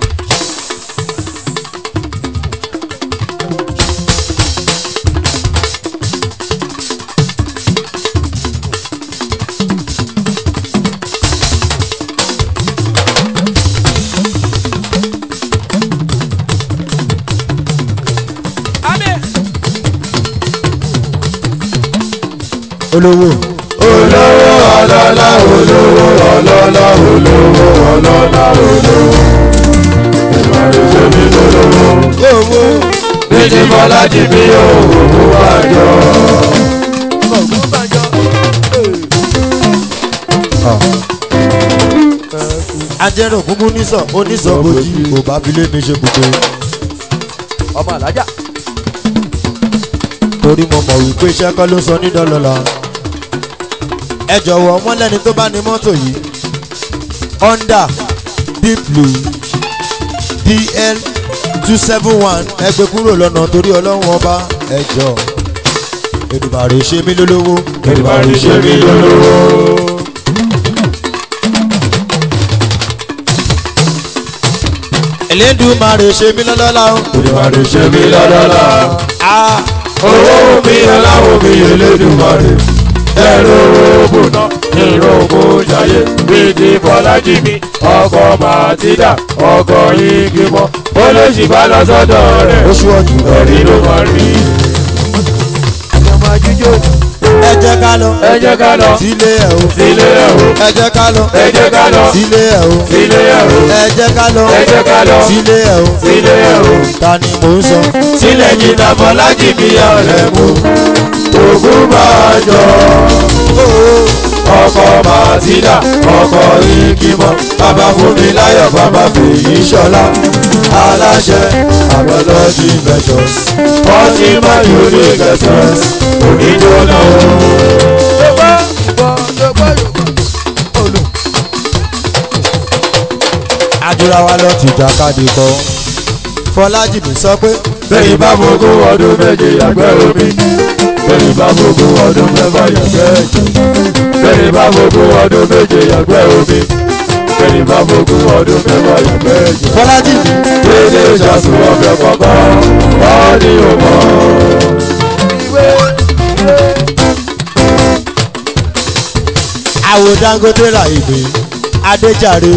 olówó olówó ọlọ́lá olówó ọlọ́lá olówó ọlọ́lá olówó. ìmọ̀ràn ṣe mí lólówó. owó bíjí bọ́lájì mi òwò àjọ. ọmọ ògùn bá jọ. ajẹ́rò gúngún nísọ̀ onísọ̀bojì kò bá fi lé mi ṣe gbogbo ọmọ alájà torí mo mọ̀ wípé iṣẹ́ kọ́ ló sọ ní dọ́lọ́lá ẹ jọ̀wọ́ wọ́n lẹ́ni tó bá ní mọ́tò yìí honda deep blue dl two seven one ẹgbẹ́ kúrò lọ́nà torí ọlọ́run ọba ẹ jọ Èdùmàrè ṣe mí lólówó Èdùmàrè ṣe mí lólówó. Elédùmarè ṣe mí lọ́lọ́lá o. Èdùmàrè ṣe mí lọ́lọ́lá. Ah, owó mi aláwọ̀ mi Elédùmarè. ẹ̀rọ òbùnà ìròkò jayé bíi ti Fọlájì mi ọkọ̀ màtídà ọkọ̀ igi mọ́ olóṣì bá lọ sọ́dọ̀ rẹ̀ oṣù ọ̀jù ẹ̀rí ló máa rí. ọmọ ajíjó ẹ jẹ́ ká lọ ẹ jẹ́ ká lọ sílé ẹ̀ o. sílé ẹ̀ o ẹ jẹ́ ká lọ ẹ jẹ́ ká lọ sílé ẹ̀ o. sílé ẹ̀ o ẹ jẹ́ ká lọ ẹ jẹ́ ká lọ sílé ẹ̀ o. sílé ẹ̀ o. ta ni mò ń sọ. sílẹ̀ jìnnà Fọlájì mi ọ̀rẹ́ mú ògùn máa jọ. ọkọ̀ màtídà ọkọ̀ ìkìmọ̀ bàbá fún mi láyọ̀ bàbá fèyí ṣọlá aláṣẹ àgbẹ̀lọ́jì ventures ọtí máa yóò ní gẹ̀ẹ́sẹ̀s oníjóná o. gbọ́ gbọ́ gbọ́ yorùbá olù àdúrà wa lọ ti jàkadì kọ. Fọlájì mi sọ pé bẹ́ẹ̀ bá fogún ọdún méje yàgbẹ́ omi bẹ́ẹ̀ bá fogún ọdún mẹ́fà yàgbẹ́ ẹ̀jẹ̀ bẹ́ẹ̀ bá fogún ọdún méje yàgbẹ́ omi bẹ́ẹ̀ bá fogún ọdún mẹ́fà yàgbẹ́ ẹ̀jẹ̀. Fọlájì mi Dédé ìṣàsùn ọbẹ̀ kọ̀ọ̀kan wọ́n ní òmò. ìwé ìwé àwò Dangote ra ìmì Adéjàre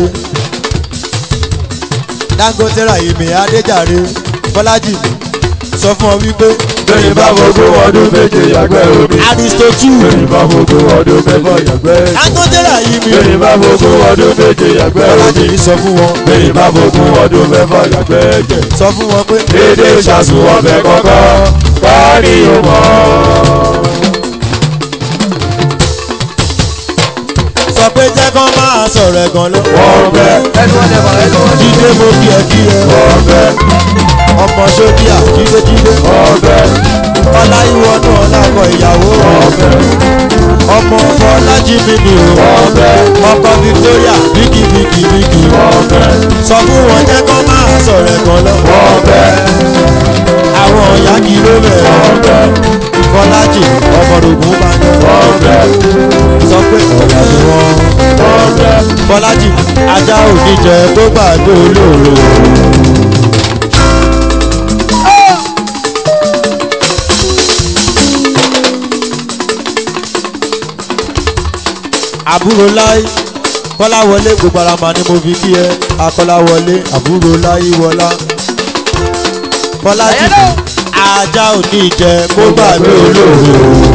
Dangote ra ìmì Adéjàre Fọlájì mi sọ fún ọ wípé Bẹ́ẹ̀ni bá fogún ọdún méje yàgbẹ́ omi. Aristotle Bẹ́ẹ̀ni bá fogún ọdún mẹ́fà yàgbẹ́ ẹ̀jẹ̀. Dangote ra ìmì Bẹ́ẹ̀ni bá fogún ọdún méje yàgbẹ́ Fọlájì omi. mi sọ fún wọn Bẹ́ẹ̀ni bá fogún ọdún mẹ́fà yàgbẹ́ ẹ̀jẹ̀. sọ fún wọn pé Dédé ìṣàsùn ọbẹ̀ kọ̀ọ̀kan wọ́n ní òmò. sọ pé jẹ́ kán máa sọ̀rọ̀ ẹ̀gàn lọ. Wọ́n bẹ́ ẹnu ọ̀lẹ̀ mọ̀ ẹnu ọ̀lẹ̀ Jídé mo kí ẹ kí ẹ wọ́n bẹ́ ọmọ sódíà jídé jídé wọ́n bẹ́ ọlá ìwọ́nú ọlákọ̀ ìyàwó wọ́n bẹ́ ọmọ Fọlájì mi ni o wọ́n bẹ́ ọkọ Victoria bíkì bíkì bíkì wọ́n bẹ́ sọ fún wọn jẹ́ kán máa sọ̀rọ̀ ẹ̀gàn lọ. wọ́n bẹ́ àwọn ọ̀yá kì í ló bẹ̀rẹ̀ wọ́n bẹ́ Fọlájì ọmọdógún bá yọ wọ́n bẹ́ sọ pé ọ̀yà ni wọ́n. wọ́n bẹ́. Fọlájì ajá òní jẹ tó gbàgbé olóòrò. àbúrò láì kọ́láwọlé gbogbo ara mà ni mo fi kí ẹ akọ́láwọlé àbúrò láì wọlá. Fọlájì ajá òní jẹ kó gbàgbé olóòrò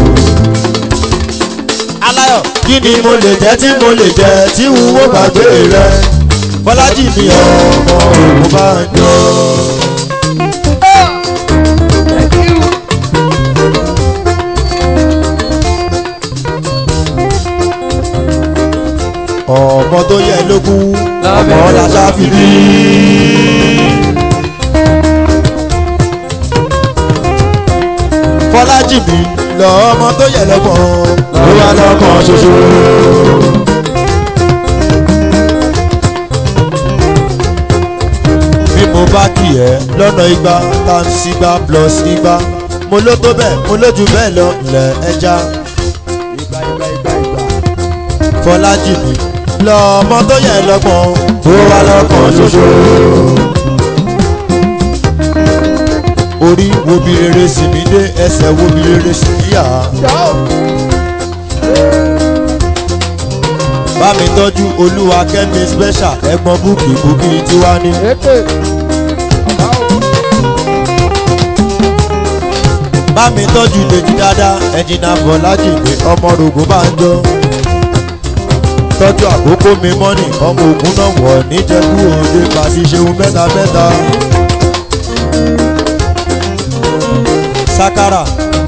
aláyọ̀ kí ni mo lè jẹ́ tí mo lè jẹ́ tí n ó gbàgbé rẹ bọ́lájì mi ọmọ òun bá ń jọ. ọmọ tó yẹ lógún ọmọ làṣà fi bí. fọlájì mi lọ ọmọ tó yẹ lọ́gbọ̀n ló wà lọ́kàn ṣoṣo. bí mo bá kì ẹ́ lọ́nà igba times igba plus igba mo ló tó bẹ́ẹ̀ mo ló jù bẹ́ẹ̀ lọ lẹ̀ ẹja. ìgbà ìgbà ìgbà ìgbà fọlájì mi lọ ọmọ tó yẹ lọ́gbọ̀n tó wà lọ́kàn ṣoṣo. orí wo bí rere sì mí dé ẹsẹ̀ wo bí rere sì mí yà á. jọ́ bá mi tọ́jú olúwa kẹ́mi special ẹ̀gbọ́n búkì búkì tiwa ní. ètè ọ̀gá o bá mi tọ́jú dèjì dáadáa ẹ̀jìnà bọ̀lájì ní ọmọ rògùn bá ń jọ. tọ́jú àkókò mi mọ́nì ọmọ ògùn náà wọ̀ níjẹ̀bú òde pàṣẹ ṣeun mẹ́ta mẹ́ta. sakara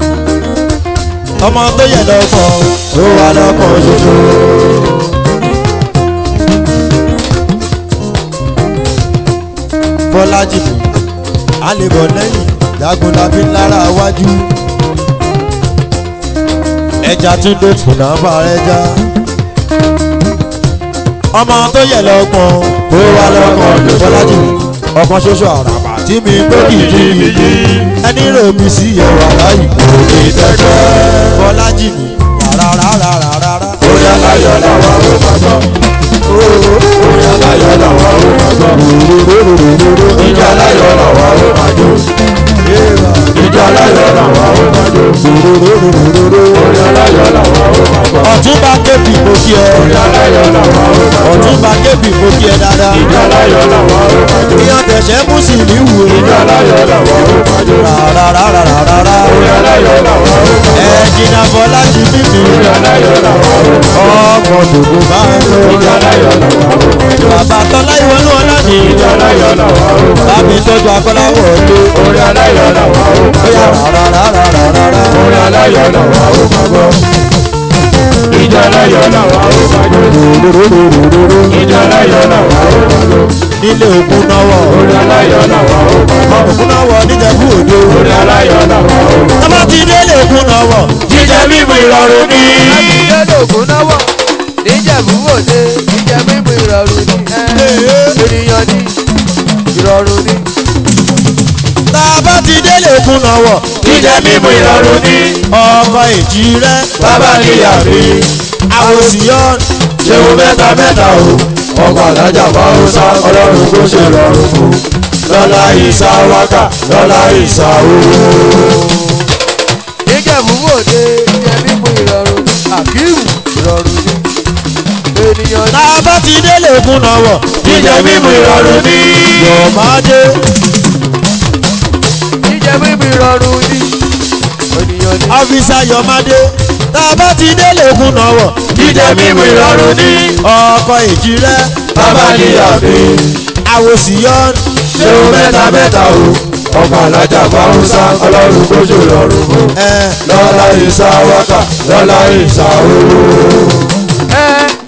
ọmọ tó yẹ lọ́kàn tó wà lọ́kàn ṣoṣo. bọ́lájì mi a lè bọ̀ lẹ́yìn jagun la fi ń lára wájú ẹja tún dé fúnà bá ẹja ọmọ tó yẹ lọ́gbọ̀n kó wá lọ́gbọ̀n ló bọ́lájì mi ọkàn ṣoṣo àràbà tí mi gbé kìjì ẹni rò mí sí ẹwà láyìí kò ní tẹ́tẹ́ bọ́lájì mi rárárárárárá. Bóyá láyọ̀ làwọn ò máa gbọ́. Bóyá láyọ̀ làwọn ò máa gbọ́. Ìjà láyọ̀ làwọn ò máa jó. Ìjà láyọ̀ làwọn ò máa jó. Bóyá láyọ̀ làwọn ò máa gbọ́. ọ̀túnba kébì mo kí ẹ Bóyá láyọ̀ làwọn ò máa gbọ́. ọ̀túnba kébì mo kí ẹ dáadáa Ìjà láyọ̀ làwọn ò máa jó. ìyàn tẹ̀sẹ̀ mú sí ní wù Ìjà láyọ̀ làwọn ò máa jó. rárárárárárá Bóyá láyọ̀ làwọn ò máa gbọ́. ẹ jìnnà bọ́lájì mímì Bóyá láyọ̀ làwọn ò máa gbọ́. ọkọ̀ tòkó bá ń lọ Ìjà láyọ̀ làwọn ò máa jó. bàbá tọ́lá ìwọlú ọlá mi Ìjà láyọ̀ làwọn ò máa gbọ́. bàbí tọ́jú akọ́láwọ̀ lé Bóyá láyọ̀ làwọn ò máa bóyá gbọ́. rárárárárárá Bóyá láyọ̀ làwọn ò máa gbọ́. Ìjà láyọ̀ làwọn ò máa jó. Ìjà láyọ̀ làwọn ò máa jó. nílé òkun náwọ̀ Orí aláyọ̀ làwọn ò máa gbọ́. òkun náwọ̀ níjẹ̀bú òde Orí aláyọ̀ làwọn ò máa gbọ́. tọ́ba ti délé òkun náwọ̀ Jíjẹ mímu ìrọ̀rùn ní. Ìjọba ògùn náwọ̀ níjẹ̀bú òde ìjẹ́ mímu ìrọ̀rùn ní ènìyàn ní ìrọ̀rùn ní. tọ́ba ti délé òkun náwọ̀ Jíjẹ mímu ìrọ̀rùn ní. ọkọ̀ èjì rẹ Bàbá níyà mi. àwòsíyọ́n Ṣéun mẹ́ta mẹ́ta o. Ọkọ̀ alájà Fáwọ́sá ọlọ́run kò ṣe rọrùn fún. Lọ́lá ìsà wákà, lọ́lá ìsà owó. níjẹ̀bú òde ìjẹ́ mímu ìrọ̀rùn ní àkíwù ìrọ̀rùn ní ènìyàn ní. tọ́ba ti délé òkun náwọ̀ Jíjẹ mímu ìrọ̀rùn ní. yọ̀ọ́mádé ìjẹ́ mímu ìrọ̀rùn ní ènìyàn ní. ọ́fíìsà yọ̀ọ́mádé tọ́ba ti délé òkun náwọ̀ Jíjẹ mímu ìrọ̀rùn ní. ọkọ̀ èjì rẹ Bàbá níyà mi. àwòsíyọ́n Ṣéun mẹ́ta mẹ́ta o. Ọkọ̀ alájà Fáwọ́sá ọlọ́run kò ṣe rọrùn fún. ẹ̀ lọ́la ìsà wákà lọ́la ìsà owó. ẹ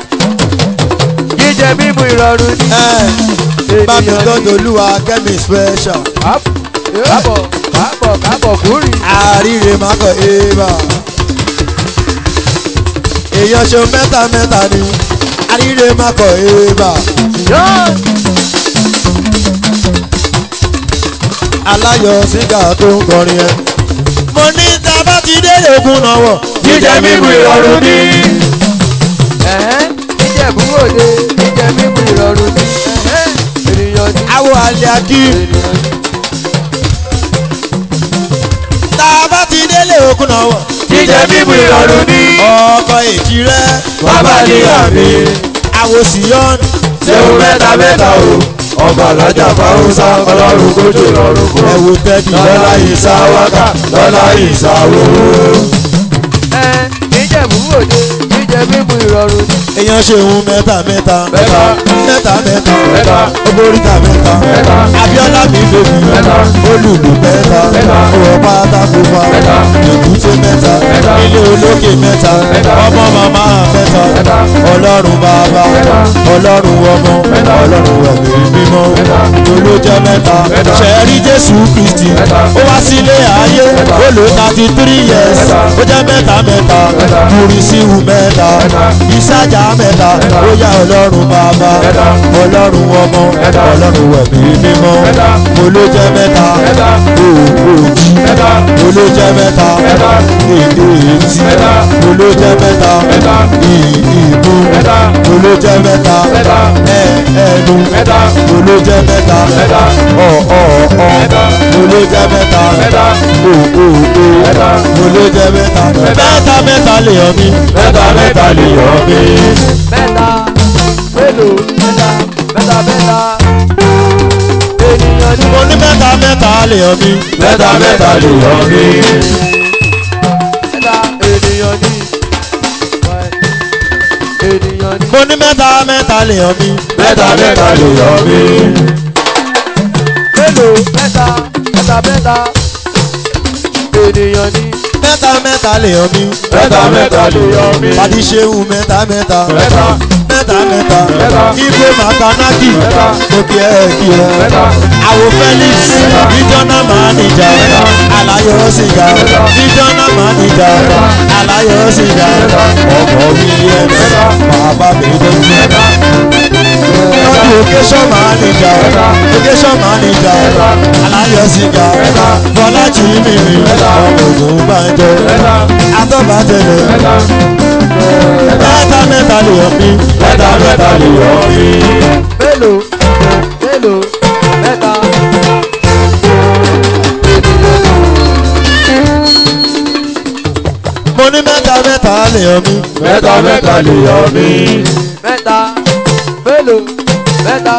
jíjẹ mímu ìrọ̀rùn ní. ẹ̀ bámi gbọ́dọ̀ olúwa kẹ́mi special kábọ̀ kábọ̀ kábọ̀ kúrì. àríre mákọ̀ ébà èèyàn ṣe mẹ́ta mẹ́ta ni àríre mákọ̀ ébà yóò aláyọ̀ sígà tó ń kọrin ẹ. mo ní tábà ti délé ogun náà wọ̀ jíjẹ mímu ìrọ̀rùn ní. ẹ̀hẹ́n níjẹ̀bú òde jíjẹ mímu ìrọ̀rùn ní. ẹ̀hẹ́n ènìyàn ní. àwọ̀ àlẹ́ akí ènìyàn ní. tábà ti délé ogun náà wọ̀ jíjẹ mímu ìrọ̀rùn ní. ọkọ̀ èjì rẹ bàbá níyà mi. àwòsíyọ́n ṣéun mẹ́ta mẹ́ta o. ọba alájà fáwọsá ọlọ́run kò ṣe rọrùn fún. ẹ̀wò tẹ́dí lọ́la ìsà wákà lọ́la ìsà owó. ẹ níjẹ̀bú òde jíjẹ mímu ìrọ̀rùn ní. èèyàn ṣe òun mẹ́ta mẹ́ta mẹ́ta mẹ́ta mẹ́ta mẹ́ta ogoríta mẹ́ta mẹ́ta abiola mi bèbí Mẹ́ta. olùlù mẹ́ta Mẹ́ta. ọwọ́ pátákó fa Mẹ́ta. èkúté mẹ́ta Mẹ́ta. ilé olókè mẹ́ta Mẹ́ta. ọmọ màmá mẹ́ta Mẹ́ta. ọlọ́run bàbá Mẹ́ta. ọlọ́run ọmọ Mẹ́ta. ọlọ́run ẹ̀mí mímọ́ Mẹ́ta. ló jẹ́ mẹ́ta Mẹ́ta. ṣẹ́rí jésù kristi Mẹ́ta. ó wá sílé ayé Mẹ́ta. ó lò thirty three years Mẹ́ta. ó jẹ́ mẹ́ta mẹ́ta Mẹ́ta. kùrìsíwù mẹ́ta Mẹ́ta. ìsájà mẹ́ta Mẹ́ta. ó yá ọlọ́run bàbá Mẹ́ta. ọlọ́run ọmọ Mẹ́ta. ọlọ́run ẹ̀mí mímọ́ Mẹ́ta. mo ló jẹ́ mẹ́ta Mẹ́ta. òòjì mẹ́ta mo ló jẹ́ mẹ́ta Mẹ́ta. èdè etí Mẹ́ta. mo ló jẹ́ mẹ́ta Mẹ́ta. ìbú Mẹ́ta. mo ló jẹ́ mẹ́ta Mẹ́ta. ẹ- ẹnu mẹ́ta mo ló jẹ́ mẹ́ta Mẹ́ta. ọ̀ ọ̀ ọ̀ Mẹ́ta. mo ló jẹ́ mẹ́ta mẹ́ta o o o Mẹ́ta. mo ló jẹ́ mẹ́ta Mẹ́ta. mẹ́ta mẹ́ta lè yọ mí mẹ́ta mẹ́ta lè yọ mí. mẹ́ta mélòó mẹ́ta mẹ́ta mẹ́ta ènìyàn ní. mo ní mẹ́ta mẹ́ta lè yọ mí mẹ́ta mẹ́ta lè yọ mí. mẹ́ta ènìyàn ní. ènìyàn ní. mo ní mẹ́ta mẹ́ta lè yọ mí mẹ́ta mẹ́ta lè yọ mí. mélòó mẹ́ta mẹ́ta mẹ́ta ènìyàn ní. mẹ́ta mẹ́ta lè yọ mí mẹ́ta mẹ́ta lè yọ mí. pàdé ṣéhùn mẹ́ta mẹ́ta mẹ́ta mẹ́ta mẹ́ta Mẹ́ta. ibo makanaki Mẹ́ta. mo kí ẹ kí ẹ Mẹ́ta. àwò felix regional manager alayọ sìgá regional manager alayọ sìgá ọkọ̀ williams bàbá bèbè location manager location manager alayọ sìgá bọ́lájì mímí ọmọ ògùn bàjọ atọ́bàtẹ̀lẹ̀ mẹ́ta mẹ́ta lè yọ mí mẹ́ta mẹ́ta lè yọ mí. mélòó mélòó mẹ́ta. mo ní mẹ́ta mẹ́ta lè yọ mí. mẹ́ta mẹ́ta lè yọ mí. mẹ́ta mélòó mẹ́ta.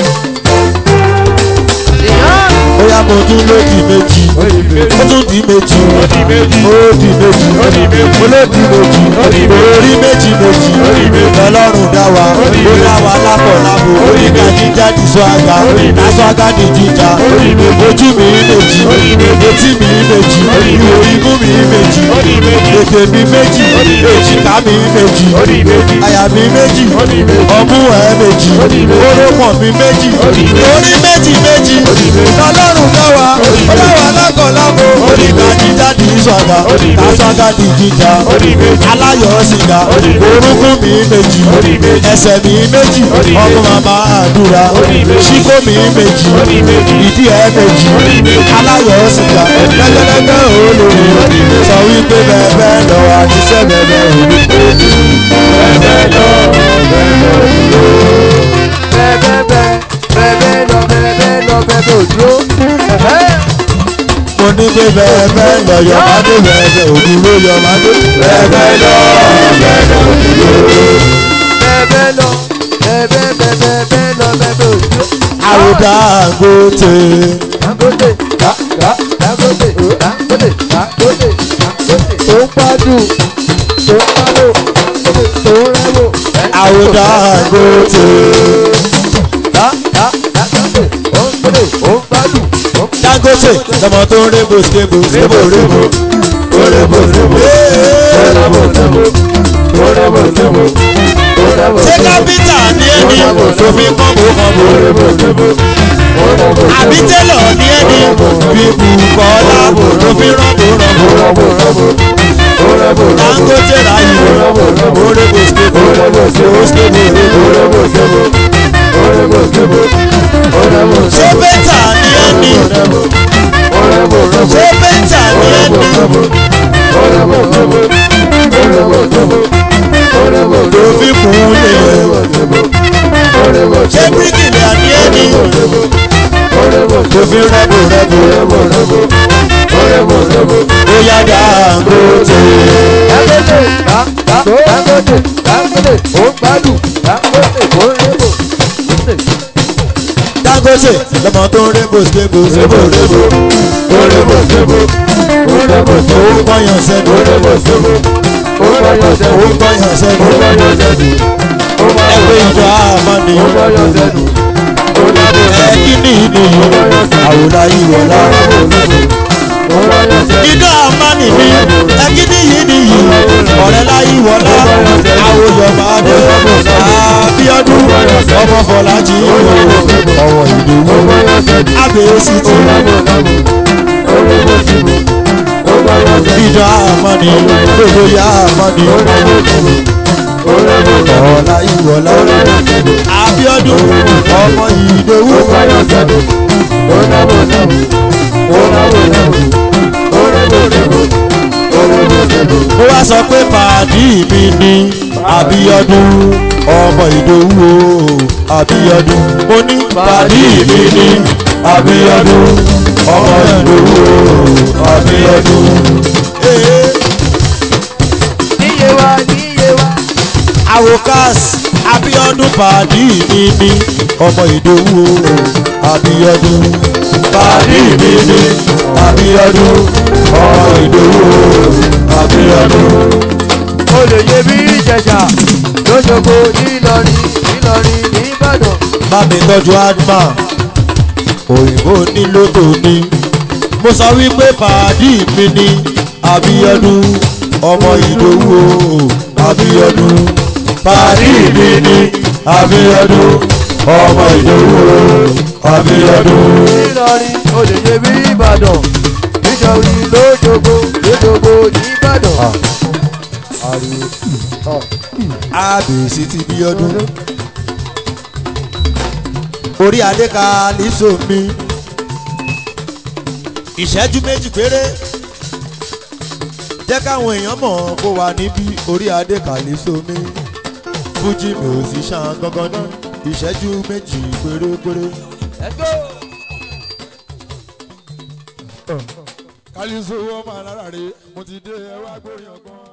ìyá bóyá mo tún ló di méjì ó di méjì. ó tún di méjì ó di méjì. ó di méjì ó di méjì. mo ló di méjì ó di méjì. orí méjì méjì ó di méjì. lọ́lọ́run dá wa ó di méjì. dá wa lápọ̀ lápò ó di oníkà méjì. jíjà di swaga ó di méjì. láswaga di jíjà ó di méjì. ojú mi méjì ó di méjì. etí mi méjì ó di méjì. imú mi méjì ó di méjì. ètè mi méjì ó di méjì. èjìká mi méjì ó di méjì. àyà mi méjì ó di méjì. ọmú ẹ méjì ó di méjì. orókàn mi méjì ó di méjì. orí méjì méjì ó di méjì. lọ́lọ́run dá wa ó di méjì. ọlọ́wà lákọ̀ọ́lábò ó di oníkà méjì. jíjà di swaga ó di méjì. láswaga di jíjà ó di méjì. aláyọ̀ sìgá ó di méjì. orúkún mi méjì ó di méjì. ẹsẹ̀ mi méjì ó di ọmọ méjì. màmá àdúrà ó di méjì. ṣíkó mi méjì ó di méjì. ìdí ẹ méjì ó di méjì. aláyọ̀ sìgá lẹ́gbẹ̀lẹ́gbẹ̀ olórí sọ wípé bẹ́ẹ̀ lọ àtisẹ́ bẹ́ẹ̀ òní. bẹ́ẹ̀ lọ bẹ́ẹ̀ lọ dúró. bẹ́ẹ̀ bẹ́ẹ̀ bẹ́ẹ̀ lọ bẹ́ẹ̀ lọ bẹ́ẹ̀ òdúró. mo ní pé bẹ́ẹ̀ lọ yọ̀mádé bẹ́ẹ̀ òdúró yọ̀mádé bẹ́ẹ̀ lọ bẹ́ẹ̀ lọ dúró. bẹ́ẹ̀ lọ bẹ́ẹ̀ bẹ́ẹ̀ bẹ́ẹ̀ lọ bẹ́ẹ̀ òdúró. àwòdà àgòtè Dangote da da Dangote Dangote Dangote Dangote. tó ń gbádùn tó ń gbádùn tó ń rẹ́wò. àwòdà àgòtè da da Dangote ó ń gbádùn ó ń gbádùn ó ń Dangote lọmọ tó ń rébò stable rébò rébò Orebo sebo, orebo sebo, orebo sebo, orebo ṣé sebo, kápítà ní ẹni tó fi kọ́bù kọ́bù orebo sebo, orebo àbí sebo, tẹ́lọ̀ ní ẹni fi bùkọ́lá tó fi rọ́bù rọ́bù orebo sebo, orebo sebo, Dangote ráyè orébò stable orebo sebo, stable rébò orebo sebo, orebo sebo, orebo ṣé sebo, bẹ́tà ní ẹni orebo sebo, ṣé bẹ́tà ní orebo ẹni sebo, orebo sebo, orebo sebo, orebo tó sebo, fi kún lè orebo sebo, orebo ṣé sebo, bíríkìlà ní ẹni orebo orebo tó fi rọ́bù rọ́bù orebo sebo, orebo sebo. ó yá Dangote. Dangote da da Dangote Dangote ó ń gbádùn Dangote ó ń rẹ́wò. Dangote lọmọ tó ń rébò stable rébò rébò Orebo sebo, orebo ó sebo, ń pọ́yàn sẹ́nu orebo sebo, orebo ó sebo, ń pọ́yàn sẹ́nu orebo sebo, ẹgbẹ́ ìjọ àmọ́ni orebo sebo, orebo ẹ kí ni ìnìyí àwòrán ìwọ̀lá ìjọ àmọ́ni mi ẹ kí ni yìí nìyí ọ̀rẹ́ láyé ìwọ̀lá àwòyọ̀ máa dé Abíọ́dún ọmọ Fọlájì ọwọ́ ìdòwú abẹ́sí ti ìjọ àmọ́ni gbogbo ya àmọ́ni ọ̀la ìwọ̀lá Abíọ́dún ọmọ ìdòwú. mo wá sọ pé pàdí mi ní Abíọ́dún ọmọ Ìdòwú o Abíọ́dún mo ní pàdí mi ní Abíọ́dún ọmọ Ìdòwú o Abíọ́dún. Ee, níye wa níye wa. Awokas Abíọ́dún pàdí mi ní ọmọ Ìdòwú o Abíọ́dún pàdí mi ní Abíọ́dún ọmọ Ìdòwú o Abíọ́dún. mo lè yẹ bí ìjẹ̀jà lójoogo nílọrin nílọrin nìbàdàn. bá mi tọ́jú adma òyìnbó nílò tòní mo sọ wípé pàdí mi ní Abíọ́dún ọmọ Ìdòwú o Abíọ́dún pàdí mi ní Abíọ́dún ọmọ ìdòwú àbíyọdún. Ìlọrin olèyè bí Ìbàdàn nítorí lójoogo lójoogo ní Ìbàdàn. àbèsí ti bí ọdún. orí adé ka níṣó mi. ìṣẹ́jú méjì péré. jẹ́ káwọn èèyàn mọ̀ kó wà níbí orí adé ka níṣó mi. fújì mi ò sì ṣàn gangan náà ìṣẹ́jú méjì pérépéré. kálí sọ wọ́n máa lára rè mo ti dé ẹ wá gbóyàn gan.